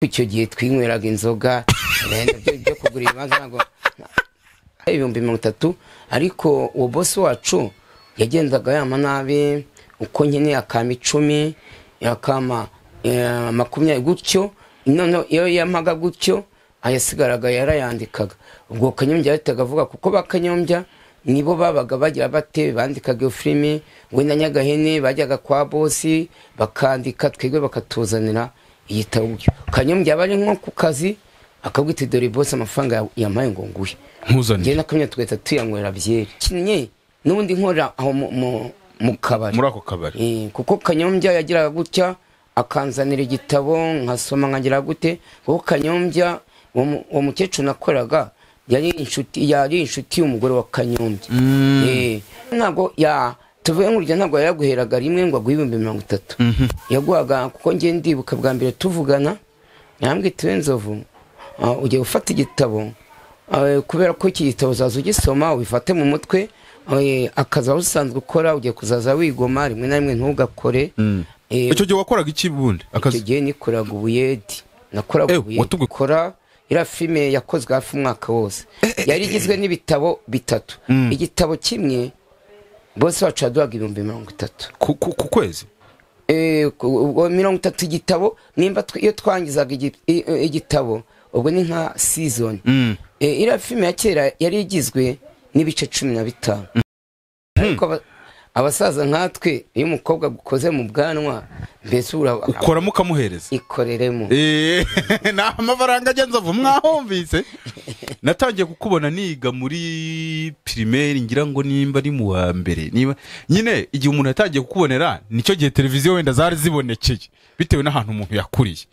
icyo gihe twinyweraga inzoga byo kugura ibibanza ntabwo ibihumbi mirongo itatu ariko uwo bosi wacu yagendaga yama nabi uko nkeneye akama icumi akama eh, makumyabiri gutyo noneho iyo yamaga gutyo ayasigaraga yarayandikaga ubwo kanyombya yahitaga avuga kuko ba kanyombya nibo babaga bagira bate bandikaga iyo filimi we na nyagahene bajyaga kwa bosi bakandika twebwe bakatuzanira igitabo kanyombya aba ari nko ku kazi akabwita dore bosi amafaranga yampaye ngo nguhe nkuzaniye ngewe na kamya tugahita tuyanywera byeri kinnye n'ubundi nkorera aho mu- mu- mu kabari muri ako kabari Eh, kuko kanyombya yagiraga gutya akanzanira igitabo nkasoma nkagira gute kuko kanyombya uwo mu- uwo mukecuru nakoraga yari inshuti yari inshuti y'umugore wa kanyombya Eh, ntabwo ya tuvuye nk'urugero ntabwo yaguheraga rimwe ngo aguhe ibihumbi mirongo itatu yaguhaga kuko njye ndibuka bwa mbere tuvugana yambwiye tuwe nzovu ah, ugiye gufata igitabo ah, kubera ko iki gitabo uzaza ugisoma ubifate mu mutwe eh, akazi wari usanzwe ukora ugiye kuzaza wigoma rimwe na rimwe ntugakore Eh, icyo gihe wakoraga iki bundi icyo akazi gihe nikoraga ubuyedi nakoraga Eh, ubuyedi watubwiye- kora iriya filime yakozwe hafi umwaka wose yari igizwe n'ibitabo bitatu igitabo kimwe bose bacu yaduhaga ibihumbi mirongo itatu ku ku- ku kwezi Eh, ku- ubwo mirongo itatu igitabo nimba tw- iyo twangizaga igi- i- i- igitabo ubwo ni nka season Eh, iriya filime ya kera yari igizwe n'ibice cumi na bitanu ariko aba- abasaza nkatwe iyo umukobwa agukoze mu bwanwa mbese ura- ukoramo ukamuhereza ikoreremo Eh, ni amafaranga agenza avu mwahumvise natangiye kukubona niga muri pirimeri ngira ngo nimba ari mu wa mbere niba nyine igihe umuntu yatangiye kukubonera nicyo gihe televiziyo wenda zari zibonekeye bitewe n'ahantu umuntu yakuriye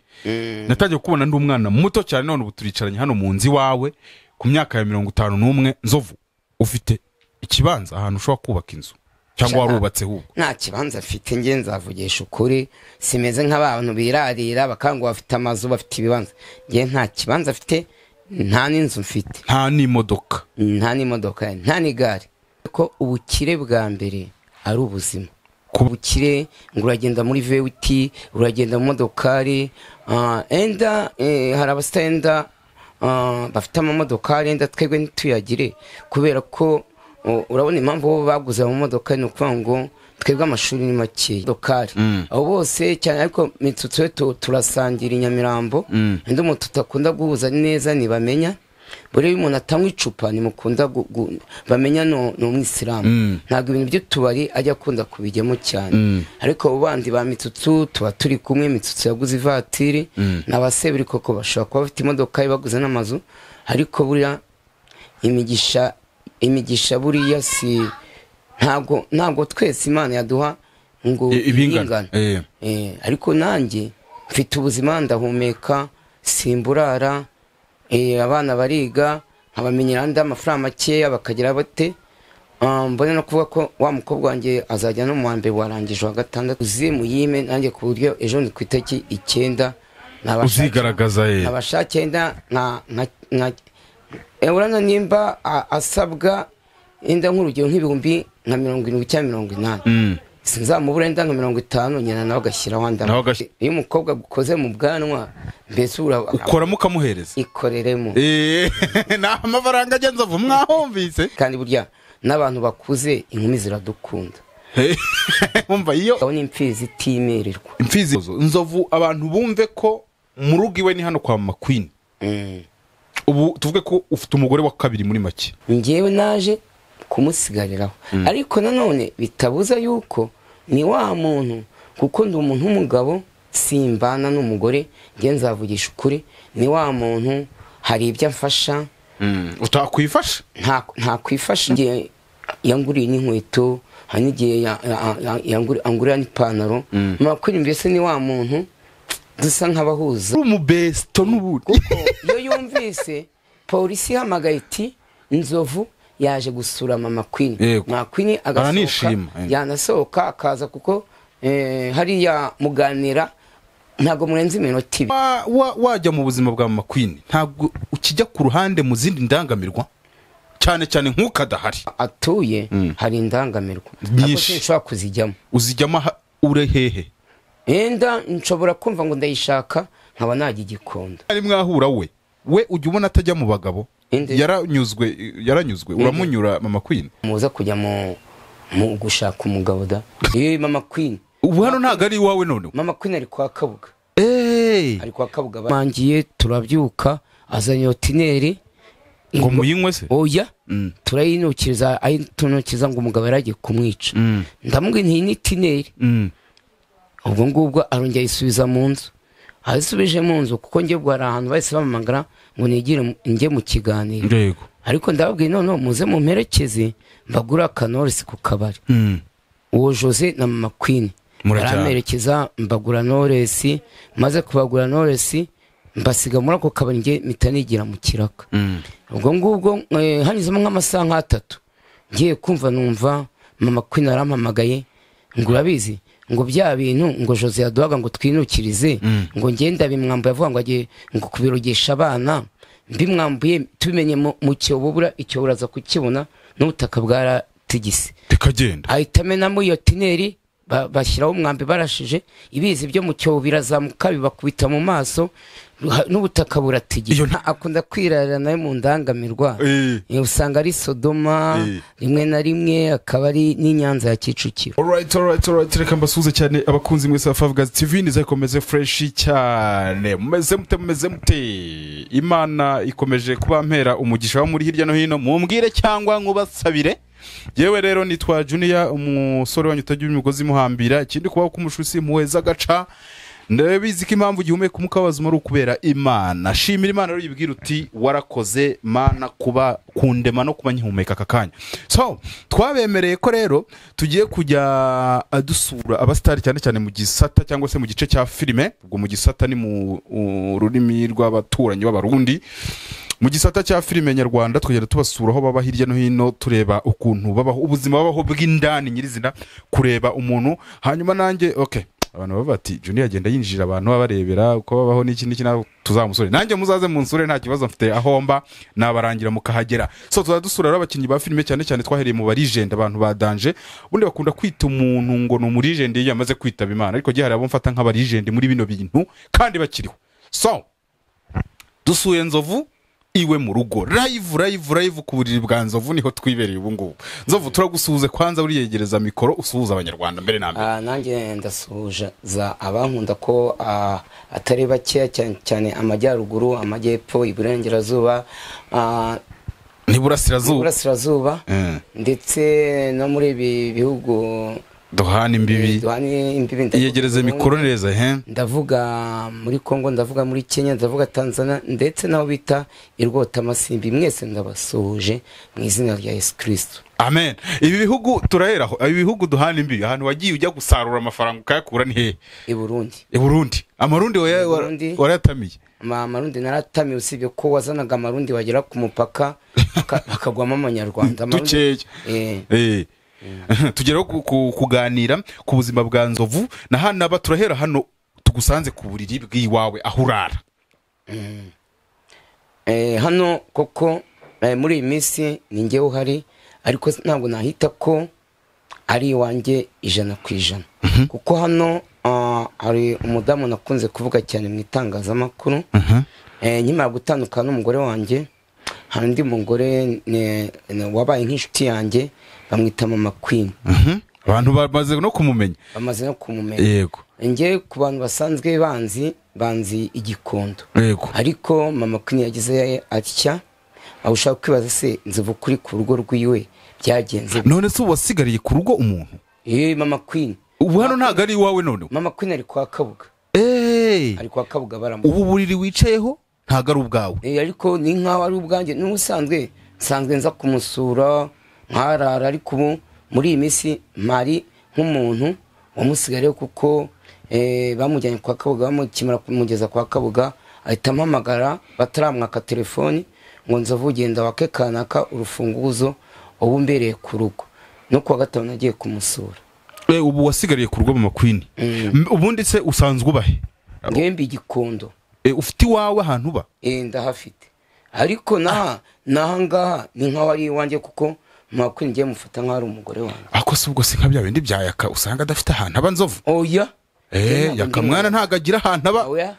natangiye kukubona ndi umwana muto cyane none ubu turicaranye hano mu nzu iwawe ku myaka ya mirongo itanu n'umwe nzovu ufite ikibanza ahantu ushobora kubaka inzu cyangwa Ijana. warubatse ahubwo nta kibanza mfite nge nzavugisha ukuri simeze nk'abantu birarira bakanga bafite amazu bafite ibibanza nge nta kibanza mfite nta n'inzu mfite nta n'imodoka nta n'imodoka nta n'igare ko ubukire bwa mbere ari ubuzima ku bukire ngo uragenda muri vewiti uragenda mu modokari ah, enda eh, hari abasitenda ah, bafite amamodokari enda twebwe ntituyagire kubera ko oh, urabona impamvu bo baguze amamodoka ni ukuvuga ngo twebwe amashuri ni makeya modokari abo bose cyane ariko imitsutso yo tu- turasangira i nyamirambo undi umuntu tutakunda guhuza neza ntibamenya buriya iyo umuntu atanywa icupa ntimukunda gu- gu- bamenya no- ni umwisilamu ntabwo ibintu by'utubari ajya akunda kubijyamo cyane ariko abo bandi ba mitsutsu tuba turi kumwe mitsutsu yaguze ivatiri ni abasebiri koko bashobora kuba bafite imodoka ye baguze n'amazu ariko buriya imigisha imigisha buriya si ntabwo ntabwo twese imana yaduha ngo I- ibingana. Eh. Eh, ariko nanjye mfite ubuzima ndahumeka simburara eh, abana bariga nkabamenyera andi amafaranga makeya bakagira bate Ah, mbone no kuvuga ko wa mukobwa wanjye azajya no mu wa mbere warangije wa gatandatu uzimu yime nanjye ku buryo ejo ni ku itariki icyenda uzigaragaza ye abasha cyenda nka nka nka Eh, urabona nimba a- asabwa enda nk'urugero nk'ibihumbi nka mirongo irindwi cyangwa mirongo inani sinzamubura enda nka mirongo itanu nyina nawe agashyiraho andi Nawe agashy- iyo umukobwa agukoze mu bwanwa mbese ura- ukoramo ukamuhereza ikoreremo Eh, ni amafaranga agenza avu mwahumvise kandi burya n'abantu bakuze inkumi ziradukunda Eh, wumva iyo aho ni imfizi itimererwa imfizi nzovu abantu bumve ko mu rugo iwe ni hano kwa mama queen Mm. ubu tuvuge ko ufite umugore wa kabiri muri make njyewe naje kumusigariraho ariko nanone bitabuza yuko ni wa muntu kuko ndi umuntu w'umugabo simbana n'umugore njye nzavugisha ukuri ni wa muntu hari ibyo amfasha utakwifasha nta ntakwifasha igihe yanguriye n'inkweto hari n'igihe ya- ya- ya- yanguri- angurira n'ipantaro makuru mbese ni wa muntu dusa nk'abahuza uri umubesito n'ubundi iyo yumvise polisi ihamagaye iti inzovu yaje gusura mama kwini Yego. mama kwini agasohoka Aranishima, eh. yanasohoka akaza kuko eh, hariya muganira ntabwo murenze iminota ibiri Wa- wa- wajya mu buzima bwa mama queen ntabwo ukijya ku ruhande mu zindi ndangamirwa cyane cyane nk'ukadahari atuye hari indangamirwa ariko Nyinshi. sinshobora kuzijyamo uzijyamo aha- ure hehe yenda nshobora kumva ngo ndayishaka nkaba najya igikondo ari mwahura we we ujya ubona atajya mu bagabo Inde. yaranyuzwe yaranyuzwe uramunyura mama queen muza kujya mu mu gushaka umugabo da yewe mama queen ubu hano ntabwo ari iwawe noneho mama queen ari kwa kabuga eee ari kwa kabuga bangiye turabyuka azanye otineri ngo muyinywe se oya Mm. turayinukiriza ayitunukiza ngo umugabo yari agiye kumwica Mm. ndamubwira nti iyi ni tineri Mm. ubwo ngubwo arongera ayisubiza mu nzu ayisubije mu nzu kuko njye ubwo hari ahantu bahise bamamagara ngo nigire mu- njye mu kiganiro yego ariko ndababwiye noneho muze mu mperekeze mbagure akanorisi ku kabari Mm. uwo jose na mama queen Murajyana. baramerekeza mbagura noresi maze kubagura noresi mbasiga muri ako kabari njye mpita nigira mu kiraka Mm. ubwo ngubwo eh, hanyuzemo nk'amasaha nk'atatu ngiye kumva numva mama queen arampamagaye ngo urabizi ngo bya bintu ngo jose yaduhaga ngo twinukirize ngo ngenda bimwambuye avuga ngo agiye ngo kubirogesha abana bimwambuye tubimenye mu- mu cyobo bura icyobo uraza kukibona n'ubutaka bwaratigise bikagenda ahita amenamo iyo tineri ba- bashyiraho umwambi barashije ibizi byo mu cyobo birazamuka bibakubita mu maso ruha- n'ubutaka buratigira Iyo nta- akunda kwirarira nawe mu ndangamirwa Eh. Eh, usanga ari sodoma Eh. rimwe na rimwe akaba ari n'inyanza ya kicukiro alright alright alright reka mbasuhuze cyane abakunzi mwese ba favugazi tv niza ikomeze fureshi cyane mumeze mute mumeze mute imana ikomeje kuba mpera umugisha wo muri hirya no hino mumbwire cyangwa nkubasabire yewe rero nitwa juniya umusore wanyu utagira imigozi imuhambira ikindi kubaho k'umushusi muheza agaca ndabizi ko impamvu igihumeka umwuka w'abazima ari ukubera imana shimira imana rero yibwira uti warakoze mana kuba kundema no kuba nkihumeka aka kanya so twabemereye ko rero tugiye kujya ah, dusura abasitari cyane cyane mu gisata cyangwa se mu gice cya filime ubwo mu gisata ni mu uh, rurimi rw'abaturanyi b'abarundi mu gisata cya filime nyarwanda tukagenda tubasura aho baba hirya no hino tureba ukuntu babaho ubuzima babaho bw'indani nyirizina kureba umuntu hanyuma nanjye okay abantu bavuga bati junior agenda yinjira abantu babarebera uko babaho n'iki n'iki nabo tuzamusure nanjye muzaze munsure nta kibazo mfite aho mba nabarangira mukahagera so tuzajya dusura rero abakinnyi ba filime cyane cyane twahereye mu barijende abantu ba danje ubundi bakunda kwita umuntu ngo ni umurijende iyo yamaze kwitaba imana ariko gihe hari abo mfata nk'abarijende muri bino bintu kandi bakiriho so dusuye nzovu iwe mu rugo live live live ku buriri bwa nzovu niho twibereye ubu ngubu nzovu turagusuhuze kwanza uriyegereza mikoro usuhuza abanyarwanda mbere na mbere Ah, nanjye ndasuhuza za abankunda ko ah, atari bakeya cyane cyane amajyaruguru amajyepfo iburengerazuba ah, n'iburasirazuba iburasirazuba Eh, ndetse no muri ibi bihugu duhana imbibi duhana imbibi ndavuga iyegereze Burundi, mikoro neza he ndavuga muri congo ndavuga muri kenya ndavuga tanzania ndetse n'aho bita irwotamasimbi mwese ndabasuhuje mu izina rya yesu kirisito amen ibi bihugu turaheraho ibi bihugu duhana imbibi ahantu wagiye ujya gusarura amafaranga ukayakura ni hehe i burundi i burundi amarundi waya- wa- Burundi. warayatamiye Ma- amarundi naratamiye usibye ko wazanaga amarundi wagera ku mupaka baka- bakagwamo amanyarwanda Amarundi- dukeya Eh, Eh. tugeraho ku- ku- kuganira ku buzima bwa nzovu na hanaba turahera hano tugusanze ku buriri bw'iwawe aho urara eh, hano koko eh, muri iyi minsi ni njyewe uhari ariko s- ntabwo nahita ko ari iwanjye ijana ku ijana kuko hano ah, hari umudamu nakunze kuvuga cyane mu itangazamakuru Eh, nyuma yo gutandukana n'umugore wanjye hari undi mugore ne- ne- wabaye nk'inshuti yanjye bamwita mama queen Mhm. abantu bamaze no kumumenya bamaze no kumumenya yego njye ku bantu basanzwe banzi banzi igikondo yego ariko mama queen yagize atya aho ushaka kwibaza se nzovu kuri ku rugo rwiwe byagenze bite? none se ubu wasigariye ku rugo umuntu yewe mama queen ubu hano ntabwo ari iwawe noneho mama queen ari kwa kabuga Eh. ari kwa kabuga baramu ubu buriri wicayeho ntabwo ari ubwawe Eh, ariko ni nkaho ari ubwanjye n'ubusanzwe nsanzwe nza kumusura nkarara ariko ubu muri iyi minsi mari nk'umuntu wamusigariyeho kuko eh, bamujyanye kwa kabuga bamukimara kumugeza kwa kabuga ahita ampamagara bataramwaka telefoni ngo nzovu ugenda wake kanaka urufunguzo ubu mbereye ku rugo no kuwa gatanu nagiye kumusura Eh, ubu wasigariye ku rugo mama queen M- ubundi se usanzwe ubahe ngewe mbi igikondo Eh, ufite iwawe ahantu uba Eh, ndahafite ariko naha nahangaha ni nkaho ari iwanjye kuko mwakwini ngiye mufata nkaho ari umugore wanjye ako si ubwo si nka bya bindi bya yaka usanga adafite ahantu aba nzovu oya Eh, Ngewe ntabwo ndi yakamwana ntabwo agira ahantu aba umugore. oya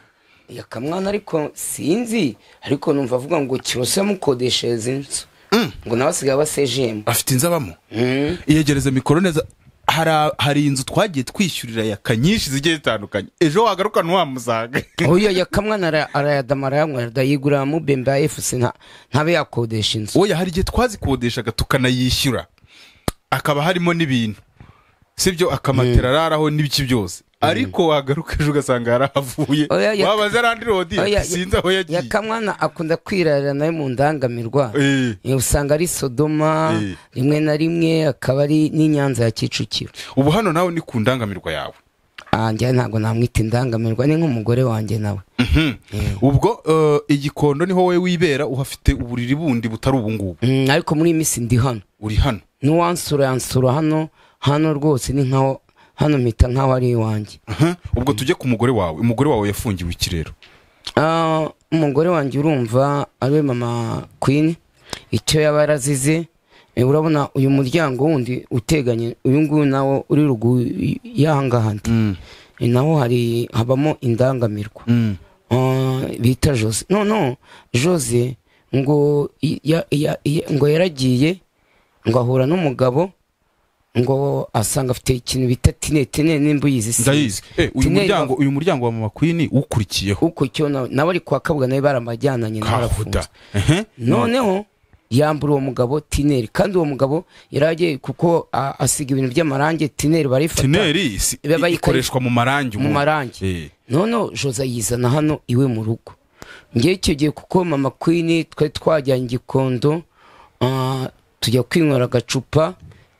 yakamwana ariko sinzi ariko numva avuga ngo cyose yamukodeshereza inzu Mm. ngo nawe asigaye aba sejemu afite inzu abamo iyegereza mikoro neza hari hari inzu twagiye twishyurira yaka nyinshi zigiye zitandukanye ejo wagarukana ntiwamusanga uyu yakamwana ara- arayadama arayanywera dayigura mubembe ya efusi nta- ntabe yakodesha inzu oya hari igihe twazikodeshaga tukanayishyura akaba harimo n'ibintu sibyo akamatera araraho n'ibiki byose ariko wagaruka ejo ugasanga yarahavuye Oya, ya- wabaza arandi rodi Oya, sinzi aho yagiye yakamwana akunda kwirarira nawe mu ndangamirwa Eh. Eh, usanga ari sodoma Eh. rimwe na rimwe akaba ari n'inyanza ya kicukiro ubu hano nawe ni ku ndangamirwa yawe Ah, njyewe ntabwo namwita indangamirwa ni nk'umugore wanjye nawe ubwo eh, igikondo niho wowe wibera uhafite uburiri bundi butari ubungubu Mm, ariko muri iyi minsi ndi hano uri hano n'uwansura yansura hano hano rwose ni nkaho hano mpita nkaho ari iwanjye Aha, ubwo tujye ku mugore wawe umugore wawe yafungiwe ikirero Ah, umugore wanjye urumva ariwe mama queen icyo yaba yarazize eh, urabona uyu muryango wundi uteganye uyu nguyu nawo uri ruguru y'ahangaha ndi Eh, naho hari habamo indangamirwa Ah, bita jose no no jose ngo ya- ya- ya- ngo yaragiye ngo ahura n'umugabo ngo asanga afite ikintu bita tine tine nimba uyizi sinzi. ndayizi Eh, uyu Tine muryango uyu muryango wa mama kwini ukurikiyeho uko cyo nawe nawe ari kwa kabuga nawe baramajyananye nawe arafunze kahuda Ehe. noneho yambura uwo mugabo tineri kandi uwo mugabo yari agiye kuko a- asiga ibintu by'amarangi tineri barifata tineri si- Iba bayikora- ikoreshwa mu marangi mu ubu. marangi Eh. noneho joza yizana hano iwe mu rugo ngewe icyo gihe kuko mama kwini twari twajyanye igikondo ah, tujya kwinywera agacupa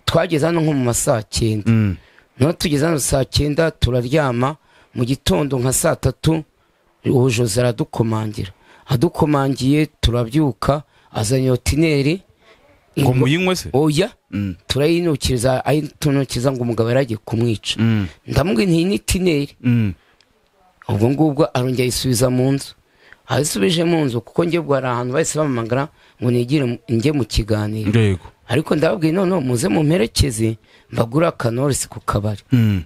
twageze hano nko mu ma saa cyenda Mm. noneho tugeze hano saa cyenda turaryama mu gitondo nka saa tatu ubu joza aradukomangira adukomangiye turabyuka azanye otineri ngo muyinywe se oya Mm. turayinukiriza ayitunukiza ngo umugabo yaragiye kumwica Mm. ndamubwira nti iyi ni tineri Mm. ubwo ngubwo arongera ayisubiza mu nzu ayisubije mu nzu kuko njye ubwo hari ahantu bahise bampamagara ngo nigire mu- njye mu kiganiro yego ariko ndababwiye noneho muze mumperekeze mbagure akanorisi ku kabari Mm.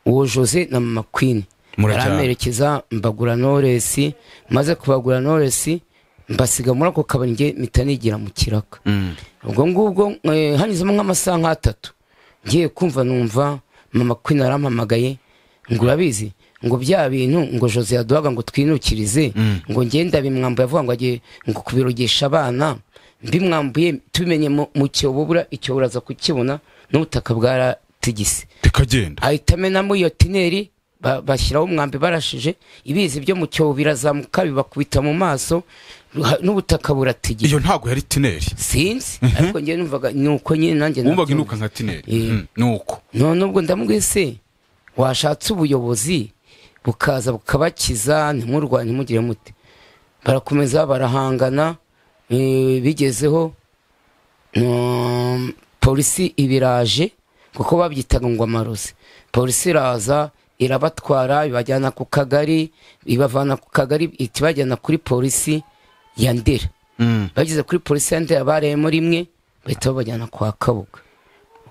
uwo jose na mama kwini Murajyana. baramperekeza mbagura noresi maze kubagura noresi mbasiga muri ako kabari njye mpita nigira mu kiraka Mm. ubwo ngubwo eh, hanyuzemo nk'amasaha nk'atatu ngiye kumva numva mama kwini arampamagaye ngo urabizi ngo bya bintu ngo jose yaduhaga ngo twinukirize ngo ngenda bimwambuye avuga ngo agiye ngo kubirogesha abana mbimwambuye tubimenye mu- mu cyobo bura icyobo uraza kukibona n'ubutaka bwaratigise bikagenda ahita amenamo iyo tineri ba- bashyiraho umwambi barashije ibizi byo mu cyobo birazamuka bibakubita mu maso ha- n'ubutaka buratigise iyo ntago yari tineri sinzi ariko njyewe numvaga ni uko nyine nanjye wumvaga nabyumva. inuka nka tineri Eh. Mm. nuko none ubwo ndamubwiye se washatse ubuyobozi bukaza bukabakiza ntimurwanye ntimugire mute barakomeza barahangana eh, bigezeho mm, polisi ibiraje kuko babyitaga ngo amarozi polisi iraza irabatwara ibajyana ku kagari ibavana ku kagari ihita ibajyana kuri polisi ya ndera Mm. bageze kuri polisi ya ndera bareyemo rimwe bahita babajyana kwa kabuga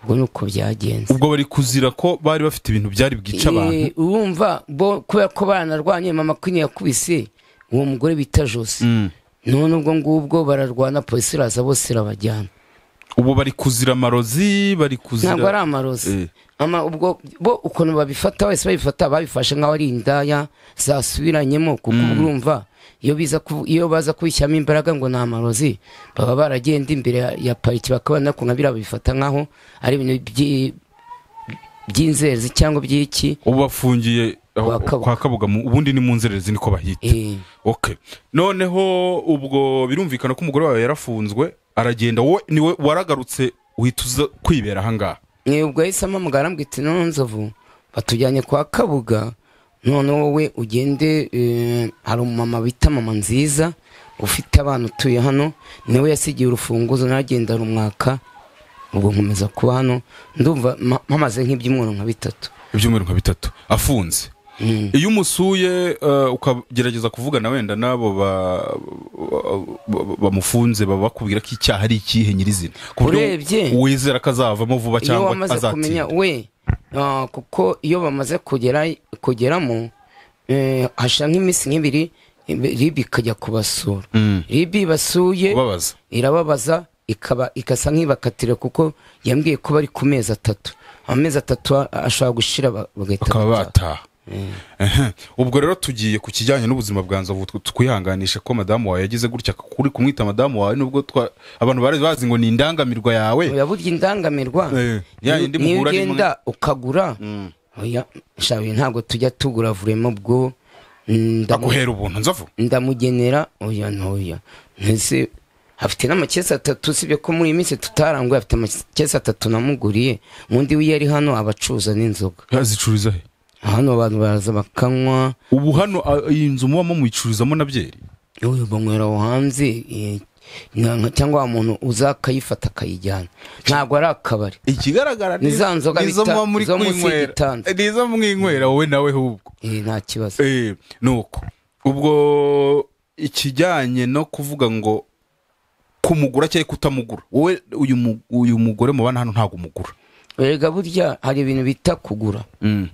ubwo ni uko byagenze ubwo bari kuzira ko bari bafite ibintu byari bwica abantu Eh, urumva bo kubera ko baranarwanye mama kwini yakubise uwo mugore bita jose Mm. none ubwo ngubwo bararwana polisi iraza bose irabajyana ubu bari kuzira amarozi bari kuzira ntabwo ari amarozi Eh. ama ubwo bo ukuntu babifata wese babifata babifashe nk'aho ari indaya zasubiranyemo kuko ubwo urumva iyo biza kuvu- iyo baza kubishyiramo imbaraga ngo ni amarozi baba baragenda imbere ya- ya pariki bakaba nakubona biriya babifata nk'aho ari ibintu by'i- by'inzererezi cyangwa by'iki ubu bafungiye aho- Kwa Kabuga. kwa kabuga mu- ubundi ni mu nzererezi niko bahita Eh, okay noneho ubwo birumvikana ko umugore wawe yarafunzwe aragenda wowe niwe waragarutse uhita uza kwibera ahangaha Eh, ubwo yahise ampamagara arambwira ati noneho nzovu batujyanye kwa kabuga none wowe ugende eh, hari umumama bita mama nziza ufite abana utuye hano niwe yasigiye urufunguzo naragenda rumwaka ubwo nkomeza kuba hano ndumva ma- mpamaze nk'ibyumweru nka bitatu ibyumweru nka bitatu afunze Mm. iyo umusuye eh, ukagerageza kuvugana wenda n'abo ba- ba- bamufunze baba bakubwira ko icyaha ari ikihe nyirizina ku buryo Urebye- wizera ko azavamo vuba iyo cyangwa wamaze kumenya azatinda we ah, kuko iyo bamaze kugera kugeramo eh, hashira nk'iminsi nk'ibiri ribi ikajya kubasura ribi basuye Kubabaza. irababaza ikaba ikasa nk'ibakatira kuko yambwiye ko bari ku mezi atatu amezi atatu a- ashobora gushira ba- bagahita bakaba bataha. bataha Ehe. ubwo rero tugiye ku kijyanye n'ubuzima bwa nzovu tw- twihanganisha ko madamu wawe yagize gutya kuri kumwita madamu wawe nubwo twa- abantu bari bazi ngo ni indangamirwa yawe oya burya indangamirwa Eh, ya yindi niyo muhura arimo- ugenda ukagura oya shabi ntabwo tujya tugura vurema bwo ndamu- ndaguhera ubuntu nzovu ndamugenera oya ntoya mbese afite n'amakesi atatu usibye ko muri iyi minsi tutaranguye afite amakesi atatu namuguriye undi wiyo ari hano abacuruza n'inzoga yazicururiza he hano abantu baraza bakanywa ubu hano a- iyi nzu mubamo muyicururizamo na byeri uyu banywera aho hanze eh, nka- cyangwa wa muntu uza akayifata akayijyana ntabwo ari akabari ikigaragara Ni za nzoga ni zo bita- muba muri zo munsi kwinywera y'igitanda. ni zo mwinywera wowe nawe hubwo Eh, nta kibazo Eh, nuko ubwo ikijyanye no kuvuga ngo kumugura cyangwa kutamugura wowe uyu mu- uyu mugore mubana hano ntabwo umugura erega burya hari ibintu bita kugura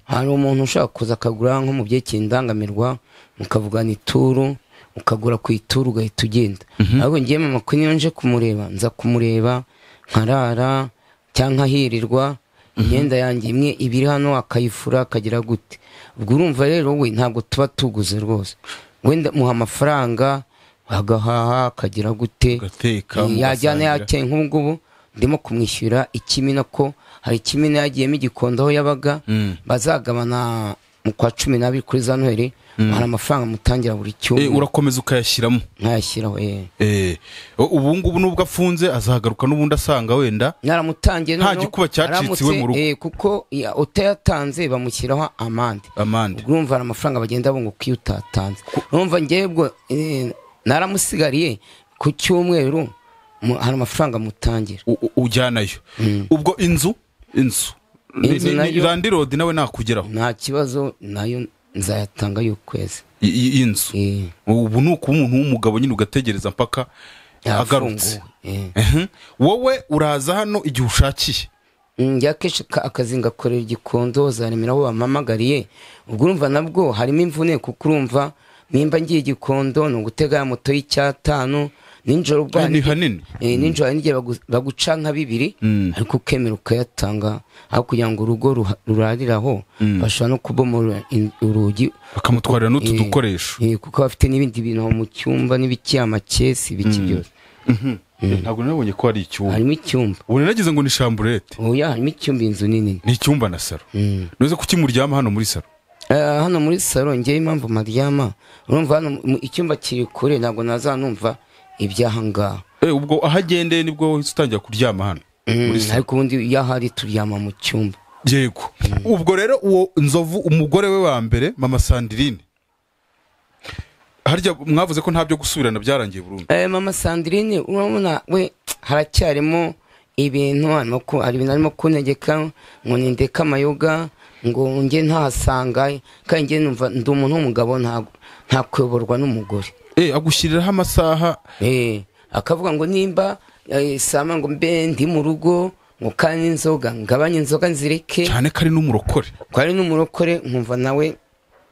hari umuntu ushaka kuza akagura nko mu byekeye indangamirwa mukavugana ituru ukagura ku ituru ugahita ugenda ariko ngiye mama ko niyo nje kumureba nza kumureba nkarara cyangwa nkahirirwa imyenda yanjye imwe ibiri hano akayifura akagira gute ubwo urumva rero we ntabwo tuba tuguze rwose wenda muha amafaranga agahaha akagira gute Ugateka, Eh, yajyana mugasangira. yakeye nk'ubu ngubu ndimo kumwishyura ikimina ko hari ikimina yagiyemo igikondo aho yabaga Mm. bazagabana mu kwa cumi n'abiri kuri za noheli hari amafaranga mutangira buri Eh, cyumweru urakomeza ukayashyiramo nkayashyiraho eh. Eh, ubu ngubu nubwo afunze azagaruka n'ubundi asanga wenda naramutangiye Nta noneho gikuba cyaciciwe mu rugo. aramutse, eh, kuko ya- utayatanze bamushyiraho amande amande ubwo urumva hari amafaranga bagenda bunguka iyo utatanze urumva ngebwo eh, naramusigariye ku cyumweru mu- hari amafaranga mutangira u- u- ujyanayo ubwo inzu inzu Ni- Inzu ni- ni- nayo- landirodi nawe nakugeraho nta kibazo nayo nzayatanga y'ukwezi I- i- inzu Eh, ubu ni ukuba umuntu w'umugabo nyine ugategereza mpaka agarutse yafunguwe, eh. Mhm. wowe uraza hano igihe ushakiye njya akenshi ka- akazi ngakorera igikondo zaremera aho bampamagariye ubwo urumva nabwo harimo imvune kuko urumva nimba ngiye igikondo ni ugutega ya moto y'icyatanu nijoro ubwo Eh, hari- ni hanini. Eh, nijoro hari n'igihe bagu- baguca nka bibiri Mm. ariko ukemera ukayatanga aho kugira ngo urugo ruha- rurariraho bashobora no kubomora in- urugi bakamutwarira n'utu Eh, dukoresho eh, kuko bafite n'ibindi bintu aho mu cyumba n'ibiki amakesi ibiki byose ntabwo nabonye ko hari icyumba harimo icyumba ubu naragize ngo ni shamburete oya harimo icyumba inzu nini ni icyumba na saro Mm. nuze kuki muryama hano muri saro Eh, hano muri salo ngewe impamvu maryama urumva hano mu- icyumba kiri kure ntabwo nazanumva iby'ahangaha Eh, ubwo aho agendeye nibwo wahise utangira kuryama hano muri Mm, saro ariko ubundi iyo ahari turyama mu cyumba yego ubwo rero uwo nzovu umugore we wa mbere mama sandirine harya mwavuze ko nta byo gusubirana byarangiye burundu Eh, mama sandirine urabona we haracyarimo ibintu harimo ku- hari ibintu arimo kuntegeka ngo nindeke amayoga ngo nge ntahasanga kandi nge numva ndi umuntu w'umugabo nta- ntakuyoborwa n'umugore Eh, agushyiriraho amasaha Eh, akavuga ngo nimba eh, sama ngo mbe ndi mu rugo ngo kandi inzoga ngabanye inzoga nzireke cyane ko ari n'umurokore ko ari n'umurokore nkumva nawe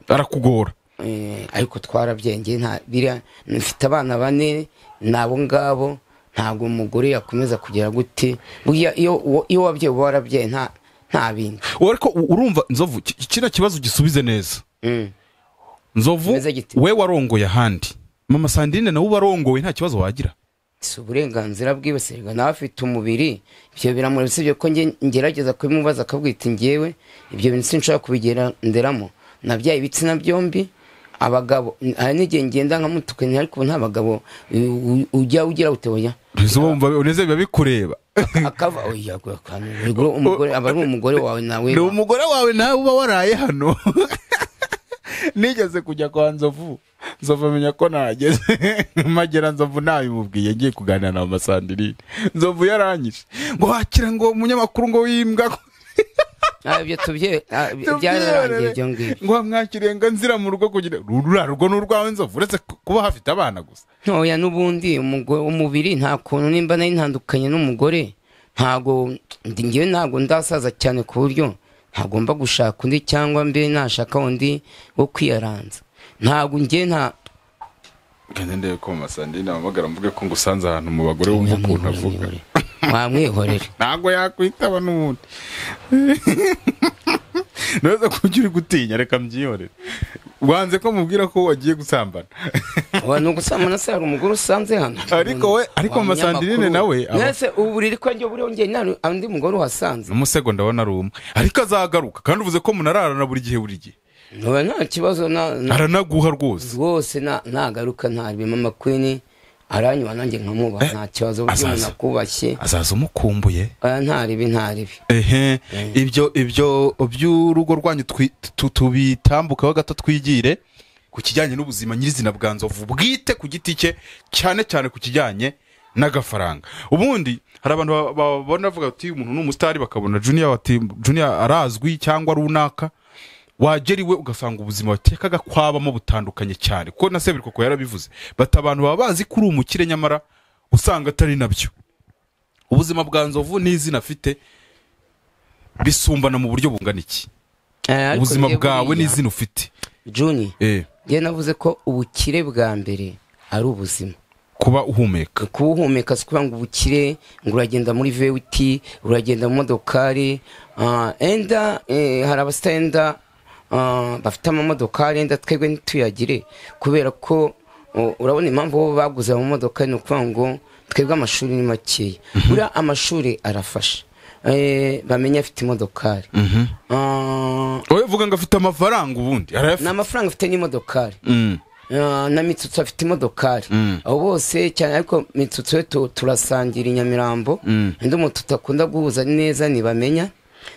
arakugora eh, ariko twarabyenge nta biriya mfite abana bane nabo ngabo ntabwo umugore yakomeza kugira gute burya iyo uwo- iyo wabyaye uba warabyaye nta nta bindi Ubu ariko u- urumva nzovu ki- kiriya kibazo gisubize neza Mm. nzovu Kimeze gite? we warongoye ahandi mama sandrine nawe ubarongoye nta kibazo wagira si uburenganzira bwibasirwa nawe afite umubiri ibyo biramura usibye ko nge- ngerageza kubimubaza akabwita ngewe ibyo bintu sinshobora kubigenderamo nabyaye ibitsina byombi abagabo hari n'igihe ngenda nkamutukanye ariko ubu nta bagabo u- u- ujya ugira utoya uneze biba bikureba akava oya kandi ubwo umugore aba ari umugore wawe nawe ni umugore wawe nawe uba waraye hano nigeze kujya kwa nzovu nzovu amenya ko nageze magera nzovu nabimubwiye ngiye kuganira na mama sandrine nzovu yaranyije ngo wakira ngo umunyamakuru ngo wimbwa ko Ah, ibyo tubye ah, byararangiye ibyo ngibyo ngo wamwakiriye ngo nzira mu rugo kugira urura rugo ni urwawe nzovu uretse kuba hafite abana gusa ntoya n'ubundi umugore- umubiri nta kuntu nimba nari ntandukanye n'umugore ntago ndi- ngewe ntago ndasaza cyane ku buryo ntagomba gushaka undi cyangwa mbe nashaka undi wo kwiyaranza ntabwo njye nta genda ndebe ko masandi nahamagara mvuge ko ngusanze ahantu mu bagore wumva ukuntu avuga mwamwihorere mwamwihorere ntabwo yakwitaba n'ubundi ntuze kujya uri gutinya reka mbyihorere wanze ko mubwira ko wagiye gusambana abantu gusambana se hari umugore usanze hano Ariko we- ariko Wa Masandirine munyamakuru. nawe aba- mwese ubu riri ko njye buriho njye nta undi mugore uhasanze umusego ndabona ari umwe ariko azagaruka kandi uvuze ko munararana buri gihe buri gihe nkaba nta kibazo na- na- aranaguha rwose rwose na- nagaruka ntarebe mama kwini aranyuba nanjye nkamuba Eh, nta kibazo buryo azaza. umuntu akubashye azaza umukumbuye oya ntaribi ntaribi ehe ibyo ibyo by'urugo rwanyu twi- tu- tubitambukaho gato twigire ku kijyanye n'ubuzima nyirizina bwa nzovu bwite ku giti cye cyane cyane ku kijyanye n'agafaranga ubundi hari abantu ba- babona bavuga ati umuntu ni umusitari bakabona juniya bati juniya arazwi cyangwa runaka wagera iwe ugasanga ubuzima watekaga kwabamo butandukanye cyane kuko na seburikoko yarabivuze bati abantu baba bazi ko uri umukire nyamara usanga atari nabyo ubuzima bwa nzovu n'izina afite bisumbana mu buryo bungana iki Eh, ariko ubuzima njye bwawe buriya, n'izina ufite juni Eh, njye navuze ko ubukire bwa mbere ari ubuzima kuba uhumeka kubuhumeka si ukuvuga ngo ubukire ngo uragenda muri vewiti uragenda mu modokari ah, enda eh, hari abasitenda ah, bafite amamodokari enda twebwe ntituyagire kubera ko oh, urabona impamvu bo baguze amamodokari ni ukuvuga ngo twebwe amashuri ni makeya buriya amashuri arafasha Eh, bamenye afite imodokari Ah, wowe vuga ngo afite amafaranga ubundi ni arayafite amafaranga afite n'imodokari Mm. Ah, na mitsutsu afite imodokari abo bose cyane ariko mitsutsu yo tu- turasangira i nyamirambo undi umuntu tutakunda guhuza neza ntibamenya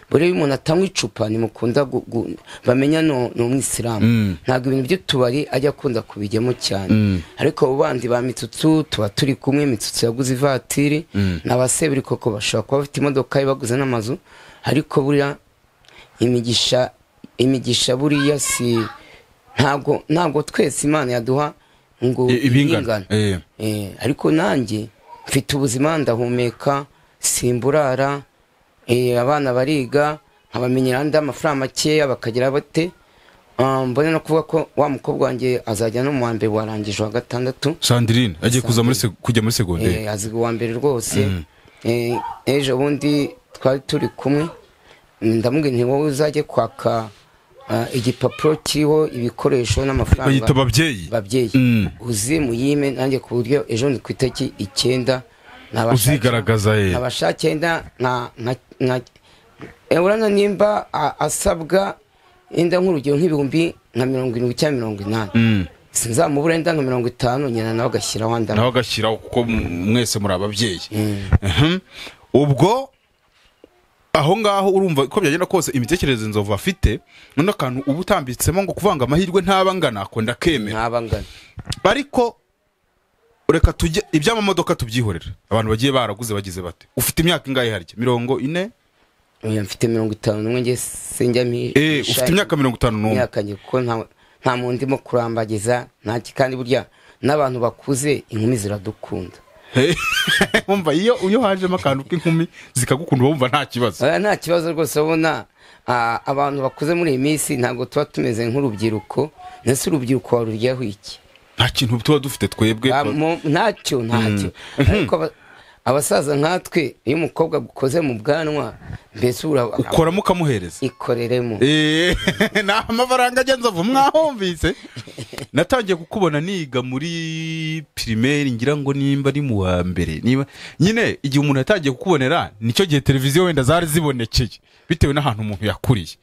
buriya iyo umuntu atanywa icupa ntimukunda gu- gu- bamenya no- ni umwisilamu ntabwo ibintu by'utubari ajya akunda kubijyamo cyane ariko abo bandi ba mitsutsu tuba turi kumwe mitsutsu yaguze ivatiri n'abasebiri koko bashobora kuba bafite imodoka ye baguze n'amazu ariko buriya imigisha imigisha buriya si ntabwo ntabwo twese imana yaduha ngo I- ibingana. Eh. Eh, ariko nanjye mfite ubuzima ndahumeka simburara eh, abana bariga nkabamenyera andi amafaranga makeya bakagira bate Ah, mbona no kuvuga ko wa mukobwa wanjye azajya no mu wa mbere warangije wa gatandatu sandirine agiye kuza muri seg- kujya muri eh, segonderi aziga uwa mbere rwose Eh, ejo bundi twari turi kumwe ndamubwira nti wowe uzajye kwaka ah, igipapuro kiriho ibikoresho bayita n'amafaranga ababyeyi babyeyi Mm. uzi muyime nanjye ku buryo ejo ni ku itariki icyenda nabashake- Uzigaragaza, eh. nabashake yenda nka nka- nka- eh, urana nimba a- asabwa yenda nk'urugero nk'ibihumbi nka mirongo irindwi cyangwa mirongo inani sinzamubura yenda nka mirongo itanu nyina nawe agashyiraho andi nawe agashyiraho kuko m- mwese muri ababyeyi Mhm. ubwo aho ngaho urumva uko byagenda kose imitekerereze nzovu afite noneho akantu uba utambitsemo ngo kuvanga amahirwe ntaba angana ako ndakemera ntaba angana ariko reka tujye iby'amamodoka tubyihorera abantu bagiye baraguze bagize bate ufite imyaka ingahe harya mirongo ine Oya, mfite mirongo itanu n'umwe njye sinjya mi- Eh, misha- ufite imyaka mirongo itanu n'umwe imyaka njye kuko nta- nta muntu ndimo kurambagiza nta kandi burya n'abantu bakuze inkumi ziradukunda Eh, wumva iyo iyo hajemo akantu k'inkumi zikagukunda wumva nta kibazo Oya, nta kibazo rwose ubona ah, abantu bakuze muri iyi minsi ntabwo tuba tumeze nk'urubyiruko ndetse urubyiruko waruryaho iki nta kintu tuba dufite twebwe Ah, mu- ntacyo ntacyo ariko aba- abasaza nkatwe iyo umukobwa agukoze mu bwanwa mbese ura- ukoramo ukamuhereza ikoreremo Eh, ni amafaranga agenza avu mwahumvise natangiye kukubona niga muri pirimeri ngira ngo nimba ari mu wa mbere niba nyine igihe umuntu yatangiye kukubonera nicyo gihe televiziyo wenda zari zibonekeye bitewe n'ahantu umuntu yakuriye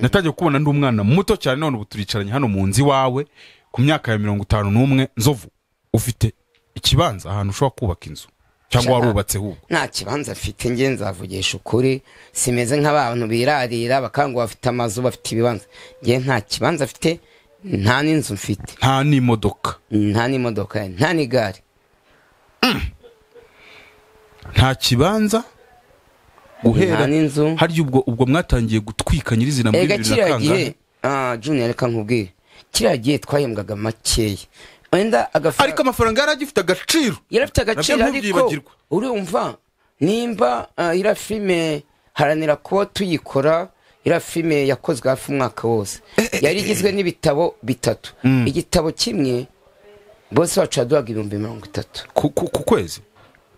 natangiye kukubona ndi umwana muto cyane none ubu turicaranye hano mu nzu iwawe ku myaka ya mirongo itanu n'umwe nzovu ufite ikibanza ahantu ushobora kubaka inzu cyangwa Shaka. warubatse ahubwo nta kibanza mfite njye nzavugisha ukuri simeze nk'abantu birarira bakanga bafite amazu bafite ibibanza njye nta kibanza mfite nta n'inzu mfite nta n'imodoka nta n'imodoka nta n'igare nta kibanza nta guhera n'inzu harya ubwo ubwo mwatangiye gutwika nyirizina muri ega bibiri na kiriya gihe kangahe ah, junior reka nkubwire kiriya gihe twahembwaga makeya wenda ariko agafaranga amafaranga yari agifite agaciro yarafite agaciro Nabyo ariko ntubyibagirwe. urumva nimba ah, iriya filime haranira kuba tuyikora iriya filime yakozwe hafi umwaka wose yari igizwe n'ibitabo bitatu igitabo kimwe bose wacu yaduhaga ibihumbi mirongo itatu ku ku- ku kwezi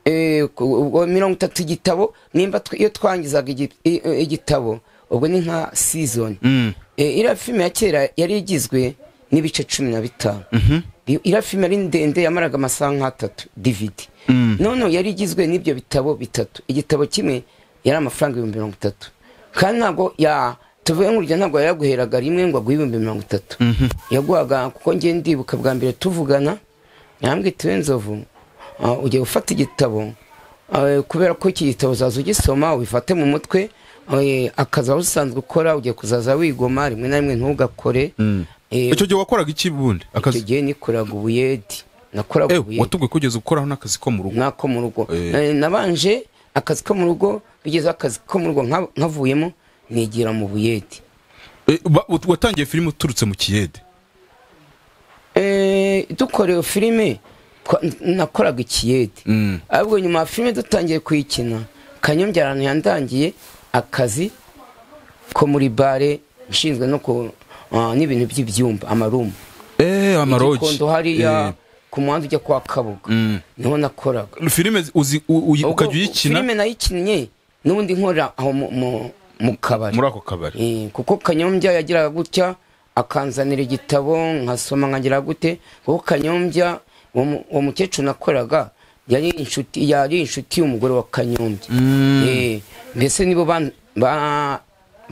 Eh, ku- ubwo mirongo itatu igitabo nimba tw- iyo twangizaga igi- i- i- igitabo ubwo ni nka season Mm. Eh, iriya filime ya kera yari igizwe n'ibice cumi na bitanu I- iriya filime yari ndende yamaraga amasaha nk'atatu dvd none yari igizwe n'ibyo bitabo bitatu igitabo kimwe yari amafaranga ibihumbi mirongo itatu kandi ntabwo ya tuvuge nk'urugero ntabwo yaguheraga rimwe ngo aguhe ibihumbi mirongo itatu yaguhaga kuko ngiye ndibuka bwa mbere tuvugana yambwiye tuwe nzovu Ah, ugiye gufata igitabo ah, kubera ko iki gitabo uzaza ugisoma ubifate mu mutwe eh, akazi waba usanzwe ukora ugiye kuzaza wigoma rimwe na rimwe ntugakore Eh, icyo gihe wakoraga iki bundi icyo akazi gihe nikoraga ubuyedi nakoraga Eh, ubuyedi watubwiye ko ugeze gukoraho n'akazi ko mu rugo nk'ako mu rugo Eh. Eh, nabanje akazi ko mu rugo bigezeho akazi ko mu rugo nka- nkavuyemo nigira mu buyedi Eh, ba- wat- watangiye filime uturutse mu kiyede Eh, dukorewe filime twa- nakoraga ikiyedi Mm. ahubwo nyuma ya filime dutangiye kuyikina kanyonge ahantu yandangiye akazi ko muri bare nshinzwe no ku ah, n'ibintu by'ibyumba amarumu eh amarogi igikondo hariya Eh, ku muhanda ujya kwa kabuga Mm. niho nakoraga filime zi- uzi u- uyi- Ubwo ukajya uyikina filime nayikinnye n'ubundi nkorera aho mu- mu- mu kabari muri ako kabari Eh, kuko kanyombya yagiraga gutya akanzanira igitabo nkasoma nkagira gute kuko kanyombya uwo mu- uwo mukecuru nakoraga yari inshuti yari inshuti y'umugore wa kanyombya Eh, mbese nibo ban- ba-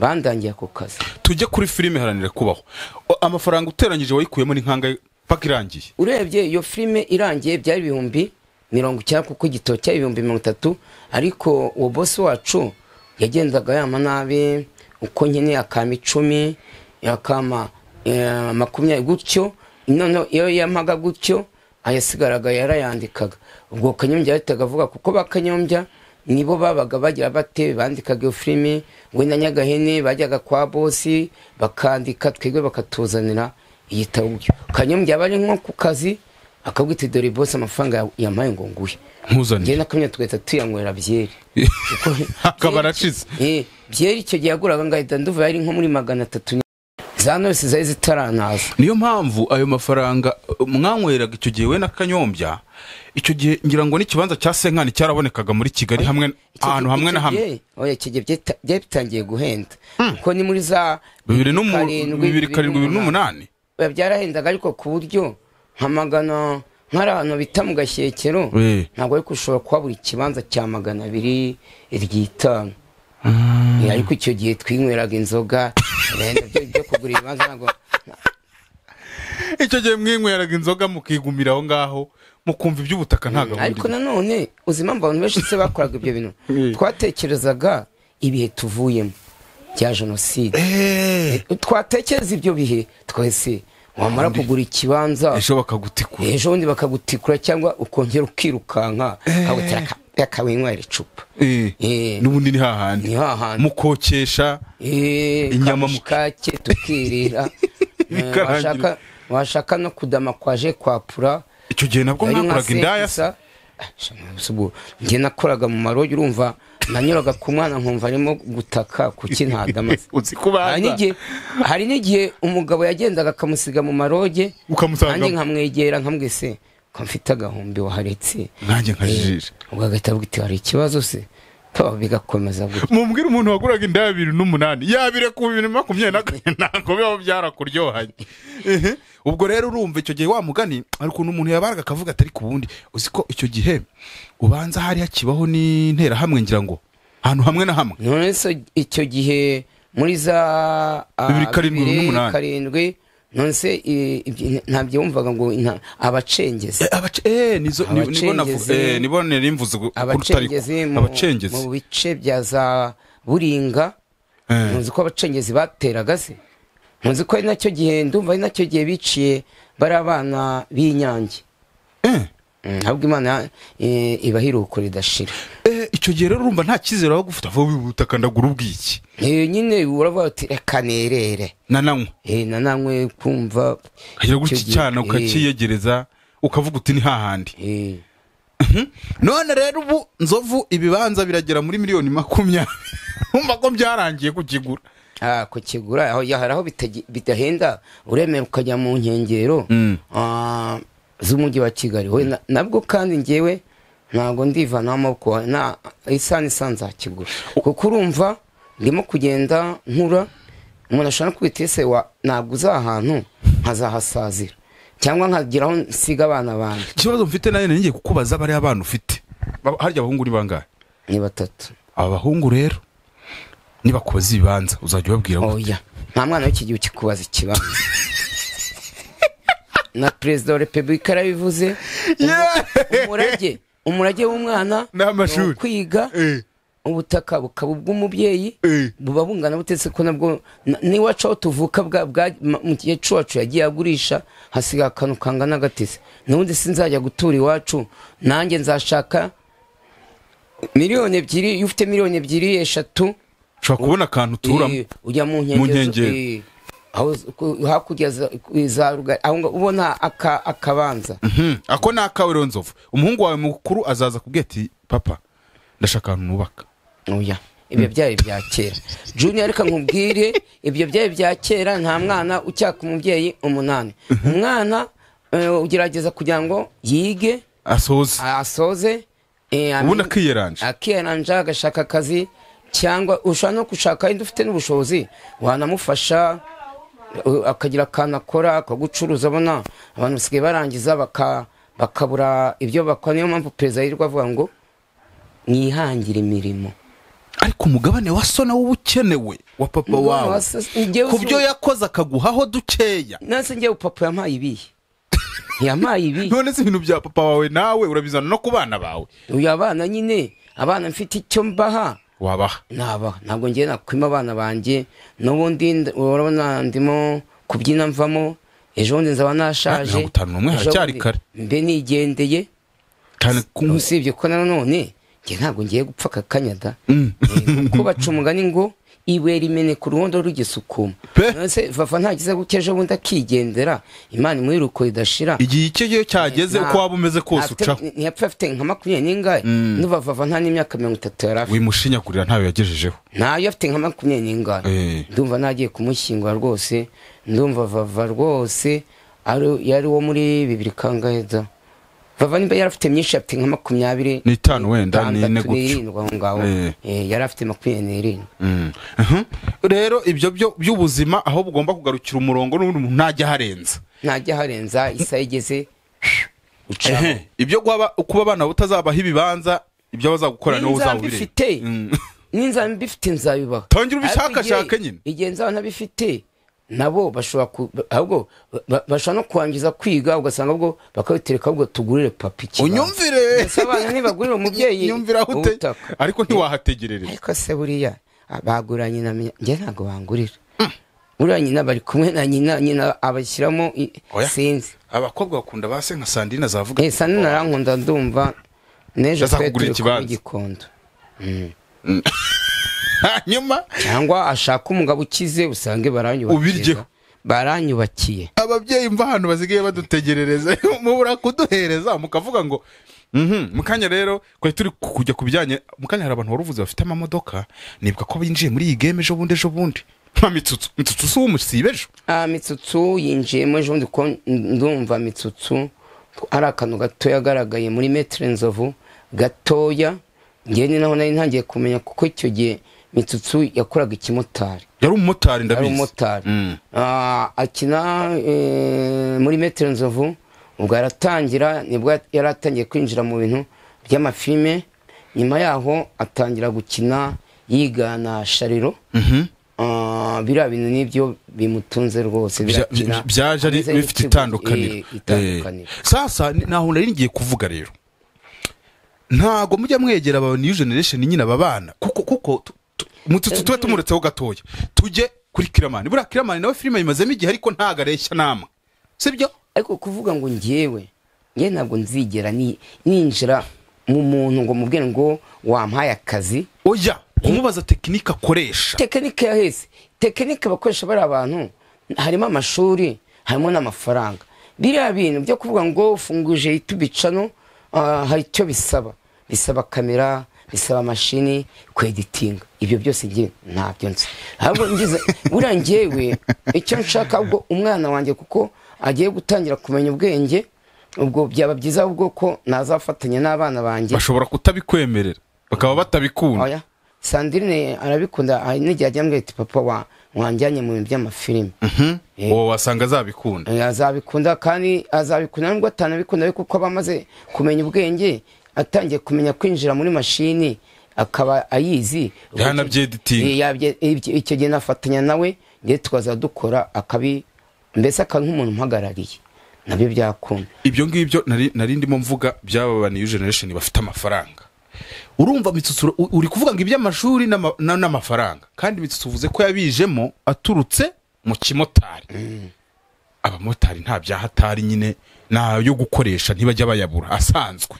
bandangiye ako kazi tujye kuri filime haranira kubaho O- amafaranga uteranyije wayikuyemo ni nk'angahe paka irangiye urebye iyo filime irangiye byari ibihumbi mirongo icyenda kuko igitabo cyari ibihumbi mirongo itatu ariko uwo bosi wacu yagendaga yama nabi uko nkeneye akama icumi akama eh, makumyabiri gutyo noneho iyo yamaga gutyo ayasigaraga yarayandikaga ubwo kanyombya yahitaga avuga kuko ba kanyombya nibo babaga bagira bate bandikaga iyo filime we na nyagahene bajyaga kwa bosi bakandika twebwe bakatuzanira igitabo gutyo kanyombya aba ari nko ku kazi akabwita dore bosi amafaranga ya- yampaye ngo nguhe njye nkuzanire nakamya tugahita tuyanywera byeri akaba aracize Eh, byeri icyo gihe yaguraga ngahita nduva yari nko muri magana atatu za nose zari zitaranaza niyo mpamvu ayo mafaranga uh, mwanyweraga icyo gihe we na kanyombya icyo gihe ngira ngo n'ikibanza cya senkani cyarabonekaga muri kigali hamwe Icyo ahantu gihe- hamwe icyo na hamwe gihe- oya, icyo gihe byeta- byatangiye guhenda kuko ni muri za bibiri n'umu- bibiri karindwi bibiri n'umunani Oya, byarahendaga ariko ku buryo nka magana nk'ari ahantu bita mu gashyekero Eh. ntabwo ariko ushobora kuhabura ikibanza cya magana abiri iry'itanu Eh, ariko icyo gihe twinyweraga inzoga bene byo byo kugura ibibanza ntabwo icyo gihe mwinyweraga inzoga mukigumira aho ngaho mukumva iby'ubutaka nta gahunda ariko irimo. nanone uzi impamvu abantu benshi se bakoraga ibyo bintu twatekerezaga ibihe tuvuyemo bya jenoside Eh, twatekereza ibyo bihe twese wamara kugura ikibanza ejo bakagutikura ejo bundi bakagutikura cyangwa ukongera ukirukanka ukagutera aka- akawinywera icupa Eh, Eh. n'ubundi ni hahandi ni hahandi mukokesha Eh, Inyama mu- kamushikake tukirira Eh, Bikarangira. washaka- washaka no kudama kwaje kwapura icyo gihe nabwo Yari nka mwakoraga indaya se sekisa. Ah, shama, si ubwo. njye nakoraga mu marogi urumva nanyuraga ku mwana nkumva arimo gutaka kuki ntadamaze uzi kubaza. Hari n'igihe- hari n'igihe umugabo yagendaga akamusiga mu maroge Ukamusanga- nanjye nkamwegera nkambwe se ko mfite agahumbi waharetse nanjye nkajijisha ubwo agahita avuga ati hari ikibazo se to bigakomeza gutya mumbwire umuntu waguraga indaya bibiri n'umunani yabire ku bibiri na makumyabiri na kane ntabwo biba byarakuryohanye Ehe. ubwo rero urumva icyo gihe wa mugani hari ukuntu umuntu yabaraga akavuga atari ku wundi uzi ko icyo gihe ubanza hari hakibaho n'interahamwe ngira ngo ahantu hamwe na hamwe none se icyo gihe muri za ah, Bibiri karindwi, n'umunani. karindwi none se eh, ibyo- ntabyo wumvaga ngo inta- abacengezi Eh, abace- eh, nizo- ni- nibo navuga- Abacengezi. eh, nibo nari mvuze ku- ku rutari ko. abacengezi mu- abacengezi mu bice bya za buringa Eh. ntuzi ko abacengezi bateraga se ntuzi ko ari nacyo gihe ndumva ari nacyo gihe biciye bari abana b'inyange Eh, Mm, ahubwo imana eh, ibahirukura idashira eh, icyo gihe rero urumva nta cyizere waba ufite avuga ubutaka ndagura ubwiki Eh, nyine uravuga uti reka nerere nananywa Eh, nananywe kumva ukagira icyo gutya gihe- cyane eh, ukakiyegereza ukavuga uti ni hahandi eh. none rero ubu nzovu ibibanza biragera muri miliyoni makumyabiri umva ko byarangiye kukigura Ah, kukigura aho ya- hari aho bitagi- bidahenda uremera ukajya mu nkengero Mm. ah, z'umujyi wa kigali We na- nabwo kandi ngewe ntabwo ndivanaho amaboko na isaha n'isaha nzakigura kuko urumva ndimo kugenda nkura umuntu ashobora kwita ese wa naguze aha hantu nkazahasazira cyangwa nkageraho nsiga abana banjye ikibazo mfite nayo ngiye kukubaza bariya abana ufite Ba- harya abahungu ni bangahe ni batatu aba bahungu rero nibakubaza ibibanza uzajya ubabwira ngo oya nta mwana w'iki gihe ukikubaza ikibazo na perezida wa repubulika yarabivuze umurage umurage w'umwana Ni amashuri. ni ukwiga Eh. ubutaka bukaba ubw'umubyeyi Eh. buba bungana butetse ko nabwo na- n'iwacu aho tuvuka bwa- bwa- ma- mu gihe cy'iwacu yagiye agurisha hasigaye akantu kangana agatese n'ubundi sinzajya gutura iwacu nanjye nzashaka miliyoni ebyiri iyo ufite miliyoni ebyiri eshatu ushobora kubona akantu uturamo Eh, ujya mu Mu nkengero zo- nkengero. eh, aho z- ku- hakurya za- ku- za rugari aho nga- ubona aka- akabanza Mhm. ako ni akawe rero nzovu umuhungu wawe mukuru azaza kubwira ati papa ndashaka ahantu nubaka oya ibyo byari bya kera junior reka nkubwire ibyo byari bya kera nta mwana ucyaka umubyeyi umunani umwana eh, ugerageza kugira ngo yige asoze asoze eh, amenye- ubundi akiyeranje akiranja agashaka akazi cyangwa ushobora no gushaka wenda ufite n'ubushobozi wanamufasha uh, akagira akantu akora ko gucuruza abona abantu basigaye barangiza baka- bakabura ibyo bakora niyo mpamvu perezida yirirwa avuga ngo mwihangire imirimo ariko umugabane wa so nawo uba ukenewe wa papa Umugabane wawe wa so si- njyewe ku si- byo yakoze akaguhaho dukeya nase ngewe papa yampaye ibihe yampaye ibihe none se ibintu bya papa wawe nawe urabizana no ku bana bawe uyu abana nyine abana mfite icyo mbaha wabaha naba ntabwo ngiye nakwima abana banjye n'ubundi nd- urabona ndimo kubyina mvamo ejo bundi nzaba nashaje Mirongo itanu n'umwe Ejo haracyari bundi kare. mbe nigendeye cyane ku usibye ko nanone njye ntabwo ngiye gupfa kakanya da Mm. Eh, kuko baca umugani ngo ibuye rimene ku ruhondo rugisukuma Pe. nonese vava ntagize gutya ejo bundi akigendera imana imwiruko idashira igihe icyo gihe cyageze Nta- uko waba umeze kose afite- ucaho ntiyapfa afite nka makumyabiri n'ingahe nuva vava nta n'imyaka mirongo itatu yari afite wimushinyagurira ntawe yagejejeho ntayo afite nka makumyabiri n'ingano Eh. ndumva nagiye kumushyingura rwose ndumva vava rwose ari- yari uwo muri bibiri kangaheza vava niba yari afite myinshi afite nka makumyabiri N'itanu wenda, n'itandatu, n'ine gutyo. n'irindwi aho ngaho Eh. Eh, yari afite makumyabiri n'irindwi Mm. Mhm. rero ibyo byo by'ubuzima aho bugomba kugarukira umurongo n'ubundi umuntu ntajya aharenza ntajya harenza isaha igeze ucaho Ehe. ibyo guhaba- kuba abana butazabaho ibibanza ibyo bazagukora niwo N'inzamba uzabireba ifite. n'inzaba mbifite nzabibaha Tangira ubishakashake nyine. igihe nzaba ntabifite nabo bashobora ku- ahubwo ba- ba- bashobora no kurangiza kwiga ugasanga ahubwo bakabitereka ahubwo tugurire papa ikibanza." unyumvire Mbese abana ntibagurira umubyeyi nyumvira aho ute ubutaka ariko ntiwahategerereza ariko se buriya ah, bagura nyina mi- njye ntabwo bangurira buriya nyina bari kumwe na nyina nyina abashyiramo i- Oya. sinzi abakobwa bakunda base nka sandine zavuga Eh, sani narankunda ndumva n'ejo Ndaza twe kugurira turi kuba ikibanza. igikondo hanyuma cyangwa ashaka umugabo ukize usange baranyubakiye Ubiryeho. baranyubakiye ababyeyi mva ahantu basigaye badutegerereza mubura kuduhereza mukavuga ngo "Mhm, mu kanya rero twari turi ku- kujya ku bijyanye mu kanya hari abantu waruvuze bafite amamodoka nibuka ko binjiye muri iyi game ejo bundi ejo bundi nka mitsutsu mitsutsu si umusibe ejo Ah, mitsutsu yinjiyemo ejo bundi kuko ndumva mitsutsu ari akantu gatoya agaragaye muri metero nzovu gatoya ngewe ni naho nari ntangiye kumenya kuko icyo gihe mitsutsu yakoraga ikimotari yari umumotari ari ndabizi umumotari Mm. Ah, akina eh, muri metero nzovu ubwo aratangira nibwo yari atangiye kwinjira mu bintu by'amafilme nyuma yaho atangira gukina yigana shariro Mhm. Ah, biriya bintu nibyo bimutunze rwose Bya- birakina. bya- byaje ari Ameze nk'ikigo, bifite itandukaniro eh, itandukaniro Eh. sasa ni- ntaho nari ngiye kuvuga rero ntago mujya mwegera aba new generation nyine aba bana kuko kuko tu- tu- mu- tu- tube tumuretseho gatoya tujye kuri kiramani buriya kiramani nawe filime yimazemo igihe ariko ntago areshya nama sibyo ariko kuvuga ngo ngewe ngewe ntabwo nzigera ni- ninjira mu muntu ngo mubwire ngo wampaye akazi oya kumubaza tekinike akoresha tekinike yaheze tekinike bakoresha bari abantu harimo amashuri harimo n'amafaranga biriya bintu byo kuvuga ngo funguje itubicano hari icyo bisaba bisaba kamera bisaba mashini kweditinga ibyo byose njye ntabyo nzi ahubwo ngize buriya njyewe icyo nshaka ubwo umwana wanjye kuko agiye gutangira kumenya ubwenge ubwo byaba byiza ahubwo ko nazafatanya n'abana banjye bashobora kutabikwemerera bakaba batabikunda oya sandrine arabikunda hari n'igihe ajya mbwira ati papa wa wanjyanye mu bintu by'amafilime Eh. uwo wasanga azabikunda Eh, azabikunda kandi azabikunda nubwo atanabikunda ariko uko aba amaze kumenya ubwenge atangiye kumenya kwinjira muri mashini akaba ayizi Yanabyedetinga. Eh, yabye- ibyo- icyo gihe nafatanya nawe ndetse tukaza dukora akabi mbese akaba nk'umuntu umpagarariye nabyo byakunda ibyo ngibyo nari nari ndimo mvuga byaba new generation bafite amafaranga urumva mitsutsu u- uri kuvuga ngo iby'amashuri n'ama- na- n'amafaranga kandi mitsutsu uvuze ko yabijemo aturutse mu kimotari abamotari nta byahatari nyine nayo gukoresha ntibajya bayabura asanzwe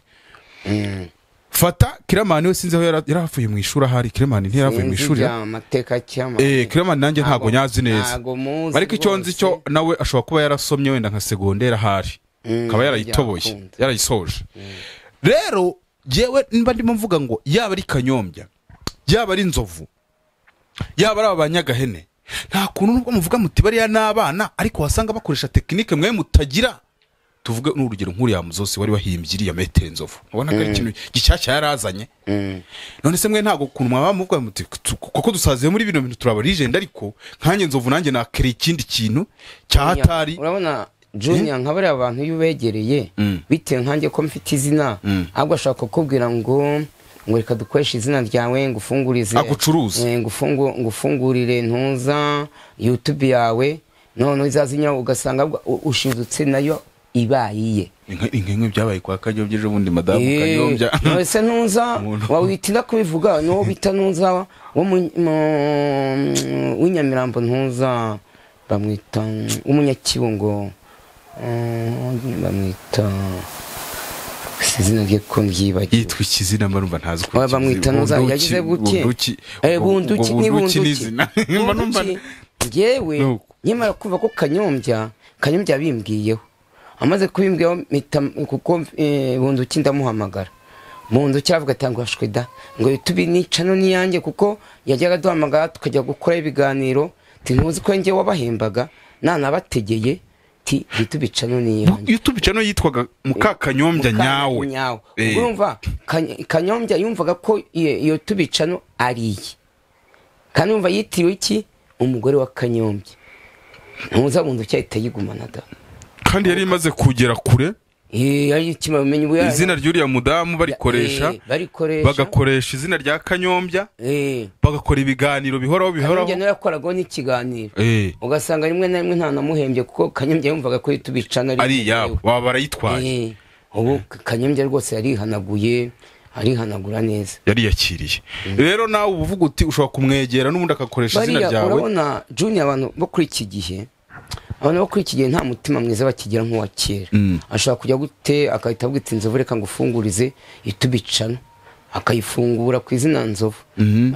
fata kiramani we sinzi aho yara- yaravuye mu ishuri ahari kiramani ntiyaravuye mu ishuri Sinzi amateka cyangwa Eh, Clement nanjye ntabwo nyazi neza ntabwo muzi ariko icyo nzi rwose. cyo nawe ashobora kuba yarasomye wenda nka segonderi ahari Mm, akaba yarayitoboye byakunda. yarayisoje rero yewe niba ndimo mvuga ngo yaba ari kanyombya yaba ari inzovu yaba ari aba banyagahene nta kuntu nubwo muvuga muti bariya ni abana ariko wasanga bakoresha tekinike mwe mutagira tuvuge n'urugero nk'uriya muzosi wari wahimbye iriya metero inzovu ubonaga ari ikintu gishyashya yarazanye Mm. none se mwe ntabwo ukuntu mwaba muvuga muti "Tu- kuko dusaziye muri bino bintu turaba legend ariko nkanjye nzovu nanjye nakere ikindi kintu cya hatari urabona junior nka bariya bantu iyo ubegereye Mm. bitewe nkanjye ko mfite izina Mm. ahubwo ashaka kukubwira ngo ngo reka dukoreshe izina ryawe ngufungurize Agucuruze. Eh, ngufungu- ngufungurire ntuza youtube yawe noneho izazinyura ugasanga ahubwo u- ushidutse nayo ibayiye Inka- inkenywe byabaye kwa kanyombya ejo bundi madamu kanyombya ese ntuza Umuntu. wawitinda kubivuga n'uwo bita ntuza wo mu- mu- w'inyamirambo ntuza bamwita w'umunyakibungo mm, bamwita si izina rye ko mbyibagiwe yitwa ikizina mba numva ntazi Oya, bamwita ntuza yagize gutye bunduki Eh, bunduki ubwo ni bunduki ni bunduki izina mba numva Bunduki. ngewe Nuko. nyamara kumva ko kanyombya kanyombya bimbwiyeho amaze kubimbwiyeho mpita kuko eh, bunduki ndamuhamagara bunduki aravuga ati ngo hashwe da ngo youtube nica none iyanjye kuko yajyaga aduhamagara tukajya gukora ibiganiro ti ntuzi ko njye wabahembaga nanabategeye ti youtube ica none iyanjye Bu- youtube cano yitwaga mukakanyombya nyawe nyawe Eh. ubwo yumva Kany- kanyombya yumvaga ko iyo iyo tubicano ari iye kandi yumva yitiriwe iki umugore wa kanyombya ntuzabunze ucyahita yigumana da kandi yari imaze kugera kure Eh, ari ikima bimenye ubu izina ry'uriya mudamu barikoresha Eh, barikoresha bagakoresha izina rya kanyombya Eh, bagakora ibiganiro bihoraho bihoraho kanyombya nawe yakoragaho n'ikiganiro Eh, ugasanga rimwe na rimwe ntanamuhembye kuko kanyombya yumvaga ko iyo tubicano ari iyabo baba barayitwaye Eh, ubu kanyombya rwose yarihanaguye arihanagura neza yariyakiriye rero nawe uba uvuga uti ushobora kumwegera n'ubundi agakoresha izina bariya ryawe urabona junior abantu bo kuri iki gihe abantu bo kuri iki gihe nta mutima mwiza bakigira nk'uwa kera Mm. ashobora kujya gute agahita avuga ati inzovu reka ngufungurize itubicana akayifungura ku izina nzovu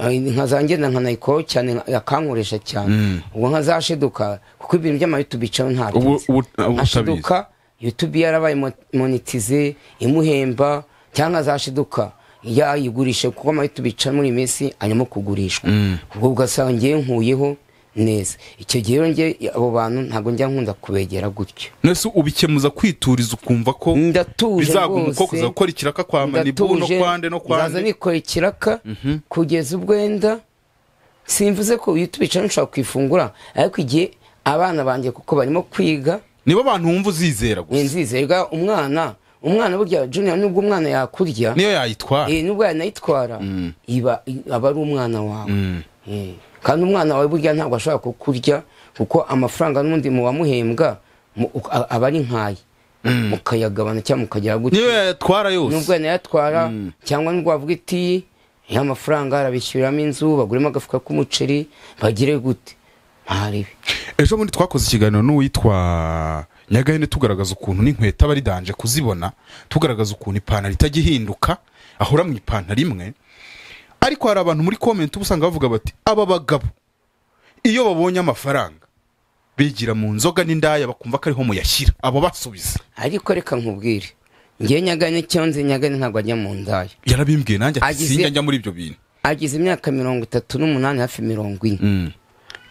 Ay, inka zanjye na nkanayikoho cyane nka- akankoresha cyane ubwo nka zasheduka kuko ibintu by'amayutubicano ntabyo Ubu- nzi. ubu- ubu Nka utabizi. Sheduka, youtube yarabaye mo- monetize imuhemba cyangwa zashiduka yayigurishe kuko amayitubica muri iyi minsi arimo kugurishwa ubwo ugasanga ngewe nkuyeho neza icyo gihe rero ngewe abo bantu ntabwo njya nkunda kubegera gutyo nese ubikemuza kwituriza ukumva ko ndatuje bizaguma uko rwose kuzakora ikiraka kwa manibu no ndatuje kwande no nzaza kwande nikora ikiraka kugeza ubwenda simvuze ko youtube nshobora kwifungura ariko igihe abana banjye kuko barimo kwiga nibo abantu wumva uzizera gusa nzizerwa umwana umwana burya junior nubwo umwana yakurya niyo yayitwara eh, nubwo yanayitwara iba i- aba ari umwana wawe Eh, kandi umwana wawe burya ntabwo ashobora kukurya kuko amafaranga n'undi mu wamuhembwa mu- uka- a- aba ari nkaye mukayagabana cyangwa mukagira gutya niyo yayatwara yose nubwo yanayatwara cyangwa nubwo wavuga iti ya mafaranga arabishyuriramo inzu baguremo agafuka k'umuceri bagire gute ntarebe ejo bundi twakoze ikiganiro n'uwitwa nyagahene tugaragaza ukuntu n'inkweto aba ari danje kuzibona tugaragaza ukuntu ipantaro itajya ihinduka ahora mu ipantaro imwe ariko hari abantu muri komenti uba usanga bavuga bati aba bagabo iyo babonye amafaranga bigira mu nzoga n'indaya bakumva ko ariho muyashyira abo basubiza ariko reka nkubwire ngewe nyagane icyo nzi nyagane ntabwo ajya mu ndayo yarabimbwiye nanjye ati Agize- sinjya njya muri ibyo bintu agize imyaka mirongo itatu n'umunani hafi mirongo ine Mm.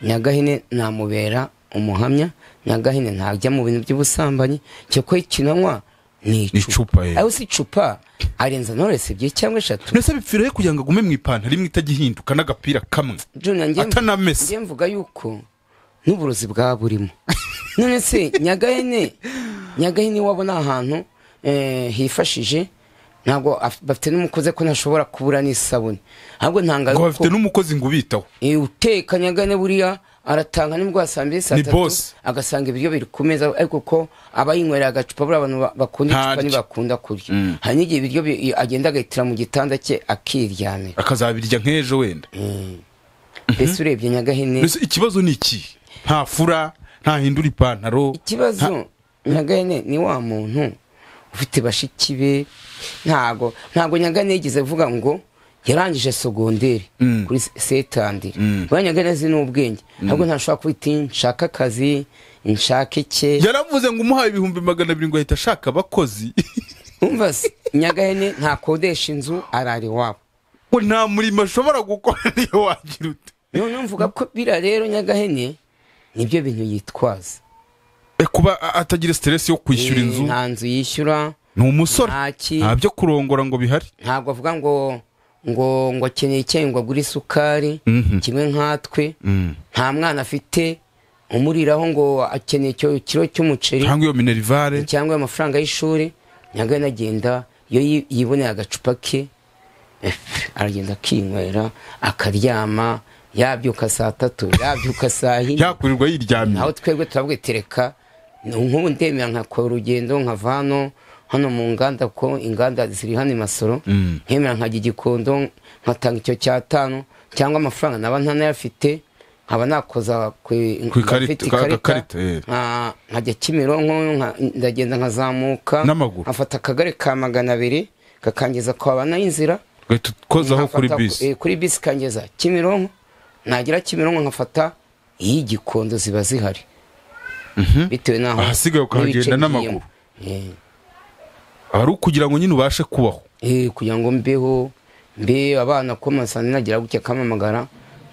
nyagahene namubera umuhamya nyagahene ntajya mu bintu by'ubusambanyi cyokora ikinanywa ni Ni icupa, icupa eh. aho si icupa arenza noresi ebyiri cyangwa eshatu mbese bipfirayo kugira ngo agume mu ipantaro imwe itajya ihinduka n'agapira kamwe Junior, njye- Atanamesa. njye mvuga yuko n'uburozi bwaba burimo none se nyagahene nyagahene wabo ni ahantu eh, hifashije ntabwo af- bafite n'umukozi ko ntashobora kubura n'isabune ahubwo ntangaza ngo ko- bafite n'umukozi ngo ubitaho Eh, uteka nyagane buriya aratanga nibwo saa mbiri saa Ni tatu boss. agasanga ibiryo biri ku meza ariko ko abayinywera agacupa buriya abantu ba- bakunda icupa Ntarya. ntibakunda kurya hari n'igihe ibiryo bi- agenda agahitira mu gitanda cye akiryamira akazabirya nk'ejo wenda mbese urebye nyagahene mbese ikibazo ni iki ntafura ntahindura ipantaro ikibazo nyagane ni wa muntu ufite bashiki be ntago ntago nyagane yigeze avuga ngo yarangije segonderi Mm. kuri se- setandiri Mm. buriya nyagane azi n'ubwenge ahubwo ntashobora kuba iti nshaka akazi nshake icye yaravuze ngo umuhaye ibihumbi magana abiri ngo ahita ashaka abakozi umva se nyagahene ntakodesha inzu arara iwabo ngo nta murimo ashobora gukora niyo wagira ute noneho mvuga ko biriya rero nyagahene nibyo bintu yitwaza Eh, kuba a- atagira siteresi yo kwishyura Eh, inzu nta nzu yishyura ni umusore nta ki- nta byo kurongora ngo bihari ntabwo avuga ngo ngo ngo akeneye icyayi ngo agure isukari Mhm. kimwe nkatwe Mm. nta mwana afite umuriraho ngo akeneye icyo kiro cy'umuceri cyangwa iyo minerivare cyangwa amafaranga y'ishuri nyagana agenda iyo yi- yiboneye agacupa ke eh, aragenda akinywera akaryama yabyuka saa tatu yabyuka saa yine yakurirwa yiryamiye naho twebwe turabwe tereka ni nk'ubu ndemera nkakora urugendo nkava hano hano mu nganda ko inganda ziri hano i masoro Mm. nkemera nkajya igikondo nkatanga icyo cyatanu cyangwa amafaranga naba ntanayafite nkaba nakoza ku Ku ikarita, afite ka- ikarita, gakarita, eh. nka- nkajya kimironko nka- ndagenda nkazamuka N'amaguru. nkafata akagare ka magana abiri kakangiza kwa bana y'inzira gahita utkozaho kuri nkafata- bisi eh, kuri bisi kangeza kimironko nagera kimironko nkafata iy'igikondo ziba zihari bitewe n'aho Ahasigaye ukahagenda n'ibice n'amaguru. ngiyemo. ari ukugira ngo nyine ubashe kubaho Eh, eh, kugira ngo mbeho mbe abana ko masana nagira gutya kamamagara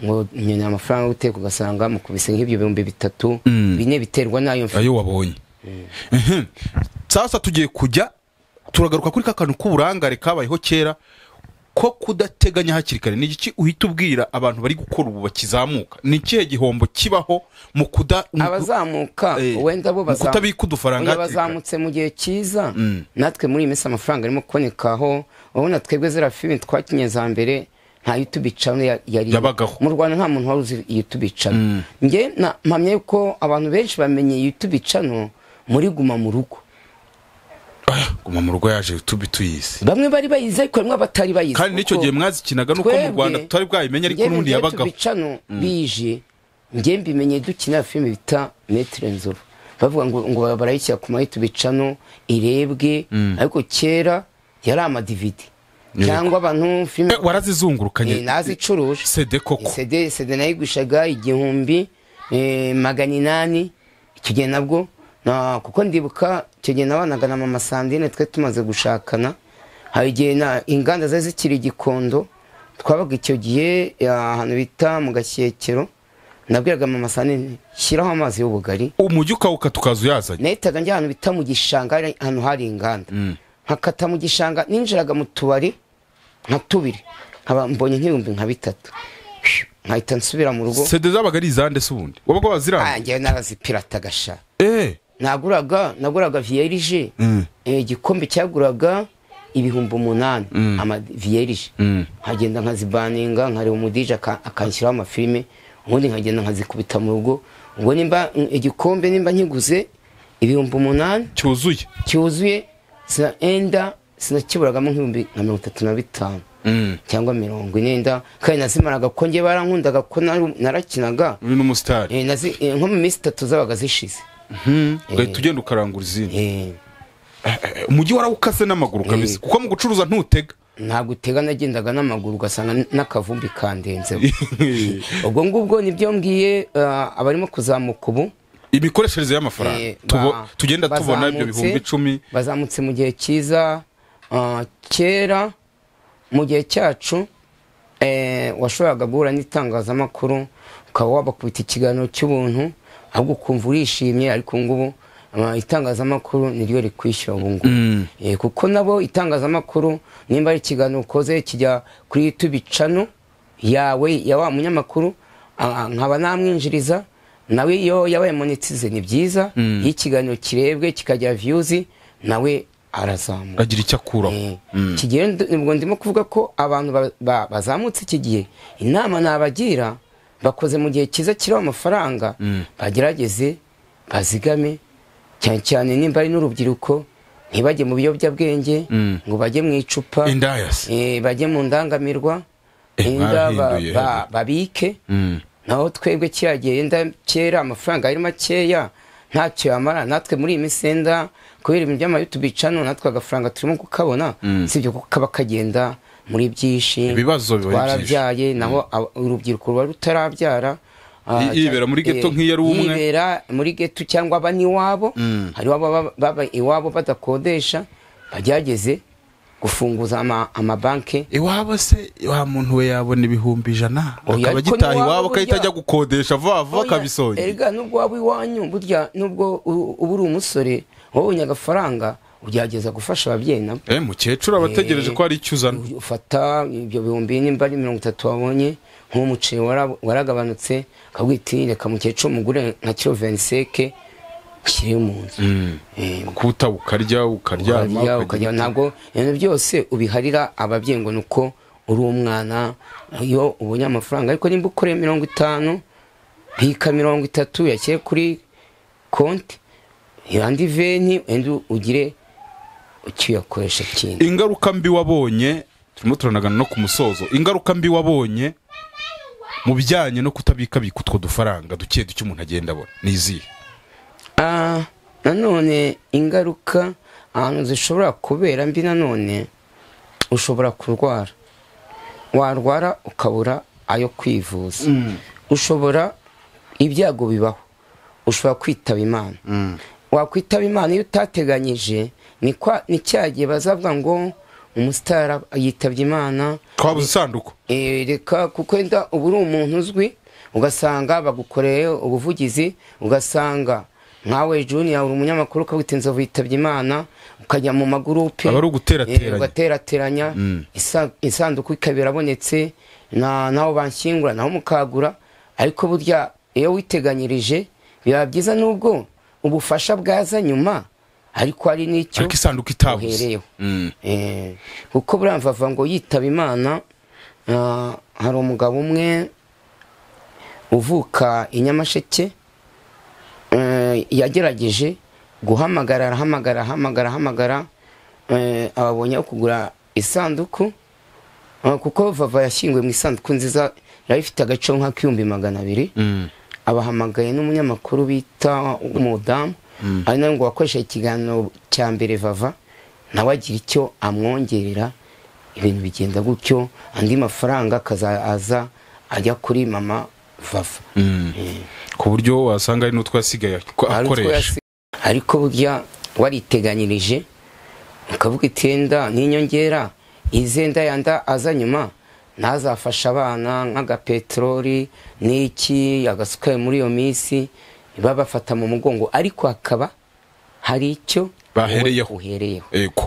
ngo nyina amafaranga yo guteka ugasanga mukubise nk'ibyo bihumbi bitatu Mm. bine biterwa n'ayo mfu ayo wabonye Mhm. sasa tugiye kujya turagaruka kuri ka kantu k'uburangare kabayeho kera ko kudateganya hakiri kare ni iki uhita ubwira abantu bari gukora ubu bakizamuka ni ikihe gihombo kibaho mu kuda mu- abazamuka Eh, wenda bo mu kutabika udufaranga Oya, hakiri kare. bazamutse mu gihe cyiza Mm. natwe muri iyi minsi amafaranga arimo kubonekaho urabona twebwe ziriya filime twakinye za mbere nta YouTube channel ya- yari Yabagaho. mu Rwanda nta muntu wari uzi YouTube channel Mm. nge na- mpamya yuko abantu benshi bamenye YouTube channel muri guma mu rugo Ah, guma mu rugo yaje tubi tuyizi bamwe bari bayizi ariko harimo abatari bayizi kandi n'icyo kuko gihe mwazikinaga nuko mu twebwe- rwanda tutari bwayimenye ariko njye mu n'undi gihe yabagaho tubicano bije njye mbimenye dukina filime bita metre nzuru bavuga ngo ngo barayishyira ku mayi tubicano irebwe ariko kera yari amadividi cyangwa abantu filime Eh, warazizungurukanye eh, nazicuruje sede koko sede sede nayigurishaga igihumbi eh, magana inani icyo gihe nabwo na- kuko ndibuka icyo gihe nabanaga na mama sandine twe tumaze gushakana hari igihe na inganda zari zikiri igikondo twabaga icyo gihe eh, ahantu bita mu gashyekero nabwiraga mama sandine shyiraho amazi y'ubugari umujyi ukawuka tukaza uyazanye nahitaga njya ahantu bita mu gishanga hari- ahantu hari inganda nkakata mu gishanga ninjiraga mu tubari nka tubiri nkaba mbonye nk'ibihumbi nka bitatu nkahita nsubira mu rugo sede zabaga ari izande se ubundi wabaga waziranga ngewe narazipirata gasha eh naguraga naguraga viyerije Eh, igikombe cyaguraga ibihumbi umunani ama viyerije nkagenda nkazibaninga nkareba umudije aka- akanshyiraho amafilime ubundi nkagenda nkazikubita mu rugo ubwo nimba igikombe nimba nkiguze ibihumbi umunani cyuzuye cyuzuye sina enda sinakiburagamo nk'ibihumbi nka mirongo itatu na bitanu cyangwa mirongo inenda kandi nazimaraga ko njye barankundaga ko nari- narakinaga uri n'umusitari Eh, nazi- eh, nko mu minsi itatu zabaga zishize ugahita ugenda ukarangura izindi Eh, Eh, umujyi warawukase n'amaguru kabisa kuko mu gucuruza ntutega ntabwo utega nagendaga n'amaguru ugasanga n- n'akavumbi kandenzeho ubwo ngubwo nibyo mbwiye ah, abarimo kuzamuka ubu imikoreshereze y'amafaranga Eh, Tubo- ba- tugenda tubona ibyo bazamutse- bihumbi icumi bazamutse mu gihe cyiza ah, kera mu gihe cyacu eh, washoboraga guhura n'itangazamakuru ukaba wabakubita ikiganiro cy'ubuntu ahubwo ukumva urishimye ariko ubu ngubu ah, itangazamakuru niryo rikwishyura ubu ngubu Mm. Eh, kuko nabo itangazamakuru nimba ari ikiganiro ukoze kijya kuri YouTube cano yawe ya wa munyamakuru ah, nkaba namwinjiriza nawe iyo yabaye monetize ni byiza iyo ikiganiro kirebwe kikajya viyuzi nawe arazamuka agira icyo akuraho Eh, iki gihe nd- ubwo ndimo kuvuga ko abantu ba- ba- bazamutse iki gihe inama nabagira bakoze mu gihe cyiza kiriho amafaranga bagerageze bazigame cyane cyane nimba ari n'urubyiruko ntibajye mu biyobyabwenge ngo bajye mu icupa indayasi eh, bajye mu ndangamirwa Eh, inda ba- mwarahinduye, ba- hehe. babike naho twebwe kiriya gihe yenda kera amafaranga yari makeya ntacyo yamara natwe muri iyi minsi yenda kubera ibintu by'amayutubi cano natwe agafaranga turimo kukabona si ibyo kuko kaba kagenda muri byinshi Ibibazo biba ari twarabyaye naho aba- urubyiruko ruba rutarabyara ah, I- yibera muri ghetto eh, nk'iyo ari umwe. yibera muri geto cyangwa aba n'iwabo hari ababa baba iwabo badakodesha bagerageze gufunguza ama- amabanki iwabo se wa muntu we yabona ibihumbi ijana Oya, akaba ariko agitaha n'iwabo iwabo agahita burya- ajya gukodesha vuba vuba Oya, akabisonga erega nubwo waba iwanyu burya nubwo u- uba uri umusore wabonye agafaranga ugerageza gufasha ababyeyi nabo eh mukecuru aba ategereje ko hari icyo uzana ufata ibyo bihumbi nimba ari mirongo itatu wabonye nk'umuceri wara- waragabanutse akabwira iti reka mukecuru mugure nka kiro veniseke kiri mu nzu Eh, kuta ukarya ukaryama urarya ukagira- ukajya ntabwo ibintu byose ubiharira ababyeyi ngo ni uko uri umwana iyo ubonye amafaranga ariko nimba ukoreye mirongo itanu bika mirongo itatu yakire kuri konti andi veni wenda ugire icyo uyakoresha kindi ingaruka mbi wabonye turimo turanagana no ku musozo ingaruka mbi wabonye mu bijyanye no kutabikabika utwo dufaranga duke duke umuntu agenda abona ni izihe Ah, nanone ingaruka ahantu zishobora kubera mbi nanone ushobora kurwara warwara ukabura ayo kwivuza ushobora ibyago bibaho ushobora kwitaba imana wakwitaba imana iyo utateganyije ni kwa- ni cya gihe bazavuga ngo umusitari yitabye imana twabuze isanduku Eh, reka kuko wenda uba uri umuntu uzwi ugasanga bagukoreye ubuvugizi ugasanga nkawe juniya uri umunyamakuru ukabwita inzovu yitabye imana ukajya mu magurupe Aba ari uguterateranya. Eh, ugaterateranya isa- isanduku ikaba irabonetse na- naho banshyingura naho mukagura ariko burya iyo witeganyirije biba byiza nubwo ubufasha bwaza nyuma ariko hari n'icyo ariko isanduku itabuze uhereyeho Eh, kuko buriya mvava ngo yitaba imana ah, hari umugabo umwe uvuka i nyamasheke eh, yagerageje guhamagara arahamagara ahamagara ahamagara eh, ababonye aho kugura isanduku Ah, kuko vava yashyinguwe mu isanduku nziza yari ifite agaciro nk'ak'ibihumbi magana abiri abahamagaye n'umunyamakuru bita umudamu ari nawe ngo wakoresha ikiganiro cya mbere vava nawe agira icyo amwongerera ibintu bigenda gutyo andi mafaranga akazaza ajya kuri mama vava ku buryo wasanga ari n'utwo yasigaye ako- Hari utwo akoresha yasi- ariko burya wariteganyirije ukavuga iti "Enda n'inyongera izenda yanda aza nyuma ntazafasha abana nk'agapeteroli n'iki agasukari muri iyo minsi babafata mu mugongo ariko hakaba hari icyo Bahereyeho. wowe uhereyeho ego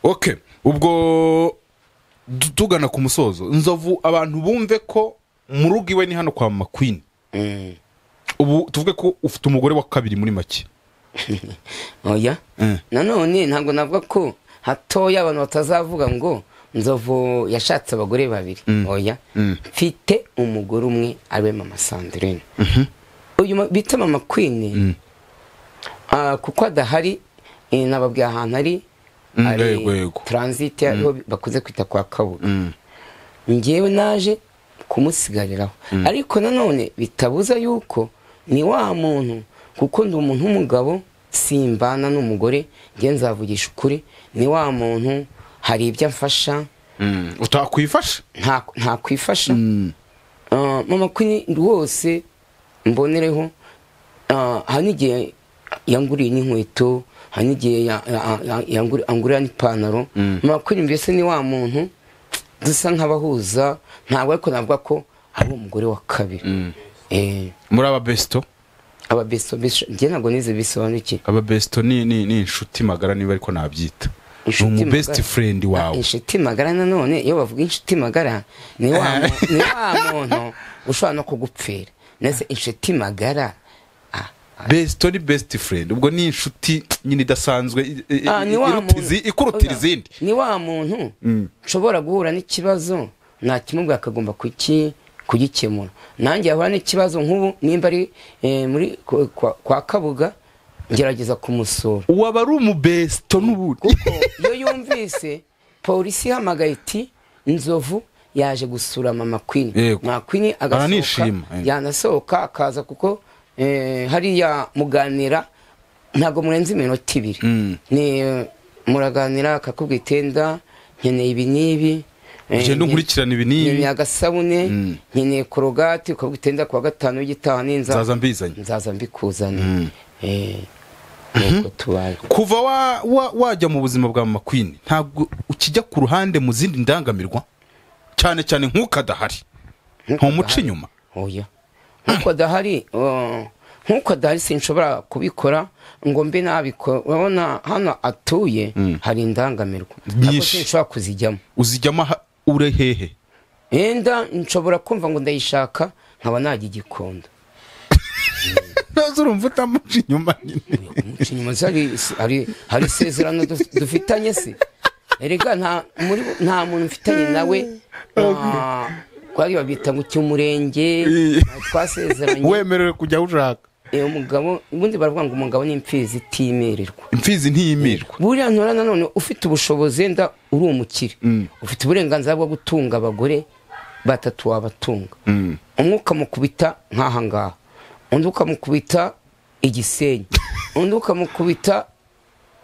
ok ubwo du- tugana ku musozo nzovu abantu bumve ko mu rugo iwe ni hano kwa mama queen Mm. ubu tuvuge ko ufite umugore wa kabiri muri make oya Eh. nanone ntabwo navuga ko hatoya abantu batazavuga ngo nzovu yashatse abagore babiri oya mfite umugore umwe ariwe mama sandrine uyu ma- bita mama queen ah, kuko adahari eh, nababwiye ahantu ari Mm, ari yego, yego. transit ariho bakunze kwita kwa kabuga njyewe naje kumusigariraho ariko nanone bitabuza yuko ni wa muntu kuko ndi umuntu w'umugabo simbana n'umugore njye nzavugisha ukuri ni wa muntu hari ibyo amfasha utakwifasha nta- ntakwifasha Ah, mama kwini rwose mbonereho ah, hari n'igihe yanguriye n'inkweto hari n'igihe ya- ya- ya- yanguri- angurira n'ipantaro makuru mbese ni wa muntu dusa nk'abahuza ntabwo ariko navuga ko ari umugore wa kabiri Eh, muri ababesito ababeso beso njye ntabwo nize bisobanukiwe ababesito ni ni ni inshuti magara niba ariko nabyita ni Inshuti umu best magara. friend Ah, wawe inshuti magara nanone iyo bavuga inshuti magara ni wa mu- ni wa muntu ushobora no kugupfira ndetse inshuti magara ah, ah, besito ni best friend ubwo ni inshuti nyine idasanzwe i- i- ah, ni wa iruta muntu- izi- ikurutira Oya, izindi ni wa muntu Mm. nshobora guhura n'ikibazo nakimubwira akagomba kuki kugikemura nanjye yahura n'ikibazo nk'ubu nimba ari eh, muri kwa- kwa- kwa kabuga ngerageza kumusura uwaba ari umubesito n'ubundi kuko iyo yumvise polisi ihamagaye iti inzovu yaje gusura mama kwini Yego. mama kwini agasohoka Baranishima, yego. yanasohoka akaza kuko eh, hariya muganira ntabwo murenze iminota ibiri Mm. ni eh, muraganira akakubwira itenda nkeneye ibi n'ibi eh, Ugenda unkurikirana ibi n'ibi. nkeneye agasabune Mm. nkeneye korogati ukabwira itenda kuwa gatanu w'igitaha n'inzaza nzaza mbizanye nzaza mbikuzane Mm. eh, nuko tubaye kuva wa- wa- wajya mu buzima bwa mama queen ntabwo ukijya ku ruhande mu zindi ndangamirwa cyane cyane nk'uko adahari ntumuca inyuma oya nkuko adahari uh, nkuko adahari sinshobora kubikora ngo mbe nabikora urabona hano atuye hari indangamirwa Nyinshi. Ntabwo sinshobora kuzijyamo uzijyamo aha ure hehe yenda nshobora kumva ngo ndayishaka nkaba najya igikunda ntazo urumva utamuca inyuma nyine umuca inyuma se hari- hari- hari isezerano du- dufitanye se erega nta muri nta muntu mfitanye nawe ah, kwari babita ngo cy'umurenge Iya. twasezeranye wemerewe kujya aho ushaka Eh, umugabo ubundi baravuga ngo umugabo ni imfizi itimererwa imfizi ntiyimirwa buriya ntora nanone ufite ubushobozi wenda uri umukire ufite uburenganzira bwo gutunga abagore batatu wabatunga Mm. umwe ukamukubita nk'aha ngaha undi ukamukubita igisenyi undi ukamukubita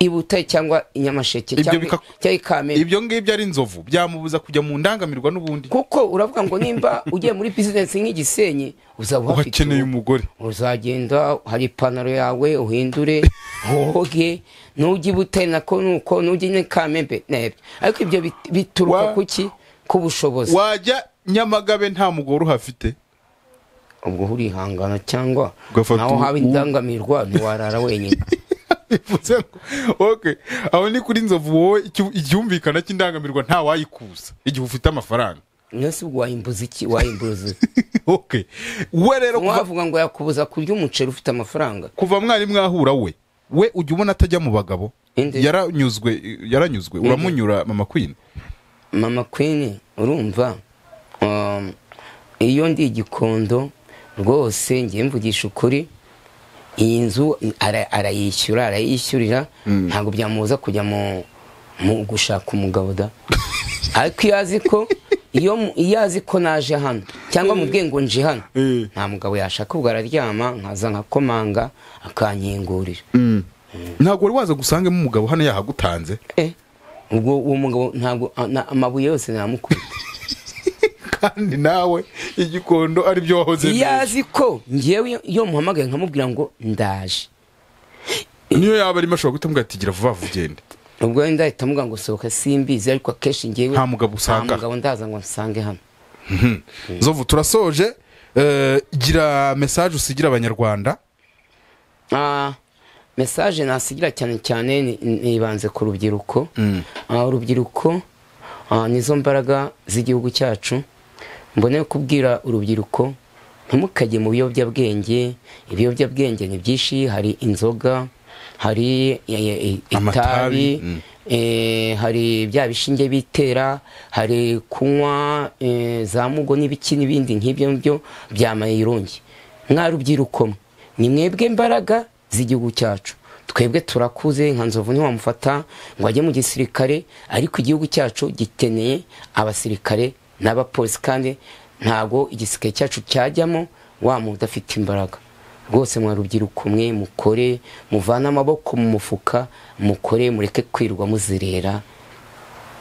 i butare cyangwa i nyamasheke Ibyo cyangwa bika- cyangwa i kamembe ibyo ngibyo ari inzovu byamubuza kujya mu ndangamirwa n'ubundi kuko uravuga ngo nimba ugiye muri bizinesi nk'igisenyi uzaba uhafite uhakeneye urugo. umugore uzagenda hari ipantaro yawe uhindure woge nujya ibutare nako nuko nujya i kamembe n'ebyo ariko ibyo bit- bituruka Wa- kuki ku bushobozi wajya nyamagabe nta mugore uhafite ubwo urihangana cyangwa Ugafata naho ubu- haba indangamirwa ntiwarara wenyine bivuze ngo okay aho ni kuri inzovu wowe icyu- icyumvikana cy'indangamirwa nta wayikuza igihe ufite amafaranga nasi ubwo wayimbuza iki wayimbuza okay we rero kuva, wavuga ngo yakubuza kurya umuceri ufite amafaranga kuva mwari mwahura we we ujya ubona atajya mu bagabo Inde. yaranyuzwe yaranyuzwe uramunyura mama queen mama kwini urumva um, iyo ndi igikondo rwose ngiye mvugisha ukuri iyi nzu ara- arayishyura arayishyurira ntabwo byamubuza kujya mu, mu gushaka umugabo da ariko iyo azi ko iyo mu- iyo azi ko naje hano cyangwa mubwiye ngo nje hano Eh. nta mugabo yashaka ubwo araryama nkaza nkakomanga akankingurira ntabwo wari waza gusangemo umugabo hano yahagutanze Eh, ubwo uwo mugabo ntabwo a- na- amabuye yose namukubita kandi nawe igikondo aribyo wahoze iyo neza. azi ko ngewe iyo muhamagaye nkamubwira ngo ndaje niyo yaba arimo ashobora guhita amubwira ati gira vuba vuba ugende ubwo wenda ahita amuga ngo sohoka simbizi ariko akenshi ngewe Nta mugabo usanga. nta mugabo ndaza ngo nsange hano nzovu turasoje Eh, gira mesaje usigira abanyarwanda Ah, mesaje nasigira cyane cyane ni- nibanze ku rubyiruko Ah, urubyiruko ah, nizo mbaraga z'igihugu cyacu mbone kubwira urubyiruko ntimukajye mu biyobyabwenge ibiyobyabwenge ni byinshi hari inzoga hari eh, eh, Amatabi, itabi mm. eh, hari bya bishinge bitera hari kunywa eh, za mugo n'ibiki n'ibindi nk'ibyo ngibyo bya mayirungi mwa rubyiruko mwe, ni mwebwe mbaraga z'igihugu cyacu twebwe turakuze nka nzovu ntiwamufata ngo ajye mu gisirikare ariko igihugu cyacu gikeneye abasirikare n'abapolisi kandi ntabwo igisirikare cyacu cyajyamo wa muntu udafite imbaraga rwose mwa rubyiruko mwe mukore muvane amaboko mu mufuka mukore mureke kwirwa muzerera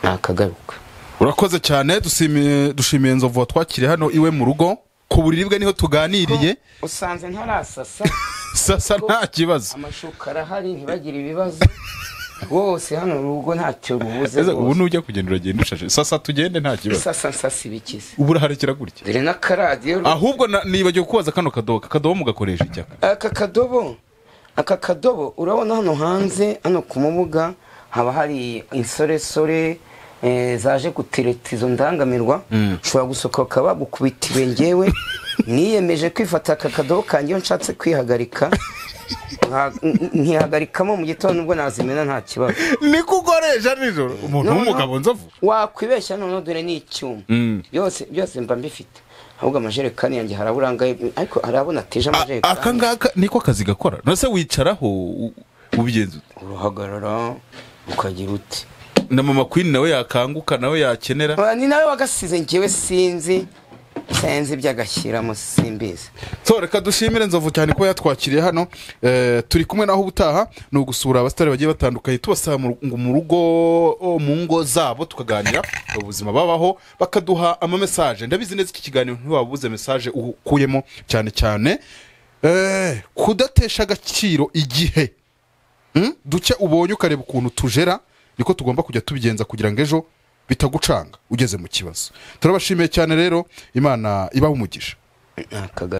ntakagaruka urakoze cyane dushimiye dushimiye nzovu watwakiriye hano iwe mu rugo ku buriri bwe niho tuganiriye usanze ntarasasa sasa nta kibazo amashuka arahari ntibagire ibibazo rwose hano urugo ntacyo rubuze Ese ubu rwose nujya kugenda uragenda ushashe sasa tugende nta kibazo sasa nsasa ibikize ubu uraharekera gutya dore n'akaradiyo ahubwo na- nibagiwe kubaza kano kadobo akadobo mugakoresha icyaka aka kadobo aka kadobo urabona hano hanze hano ku mubuga haba hari insoresore eh, zaje gutereta izo ndangamirwa ushobora gusohoka bagukubitire ngewe niyemeje kwifata aka kadobo kanjye iyo nshatse kwihagarika nka- n- nkihagarikamo mu gitondo ubwo nazimena nta kibazo niko ukoresha nijoro umuntu Noneho- w'umugabo nzovu wakwibeshya noneho dore ni icyuma Mm. byose byose mba mbifite ahubwo amajerekani yanjye haraburangaye ariko harabona ateje A- amajerekani aka ngaka niko akazi gakora nose wicaraho u- ubigenza ute urahagarara ukagira uti na mama queen nawe yakanguka nawe yakenera ni nawe wagasize ngewe sinzi sinzi ibyagashyiramo simbizi so reka dushimire nzovu cyane kuba yatwakiriye hano Eh, turi kumwe naho ubutaha ni ugusura abasitari bagiye batandukanye tubasaba mu ngo mu rugo o, mu ngo zabo tukaganira ubuzima babaho bakaduha amamesaje ndabizi neza iki kiganiro ntiwabuze mesaje ukuyemo cyane cyane Eh, kudatesha agaciro igihe Mm? duke ubonye ukareba ukuntu tujera niko tugomba kujya tubigenza kugira ngo ejo bitagucanga ugeze mu kibazo turabashimiye cyane rero imana ibahe umugisha ni akaga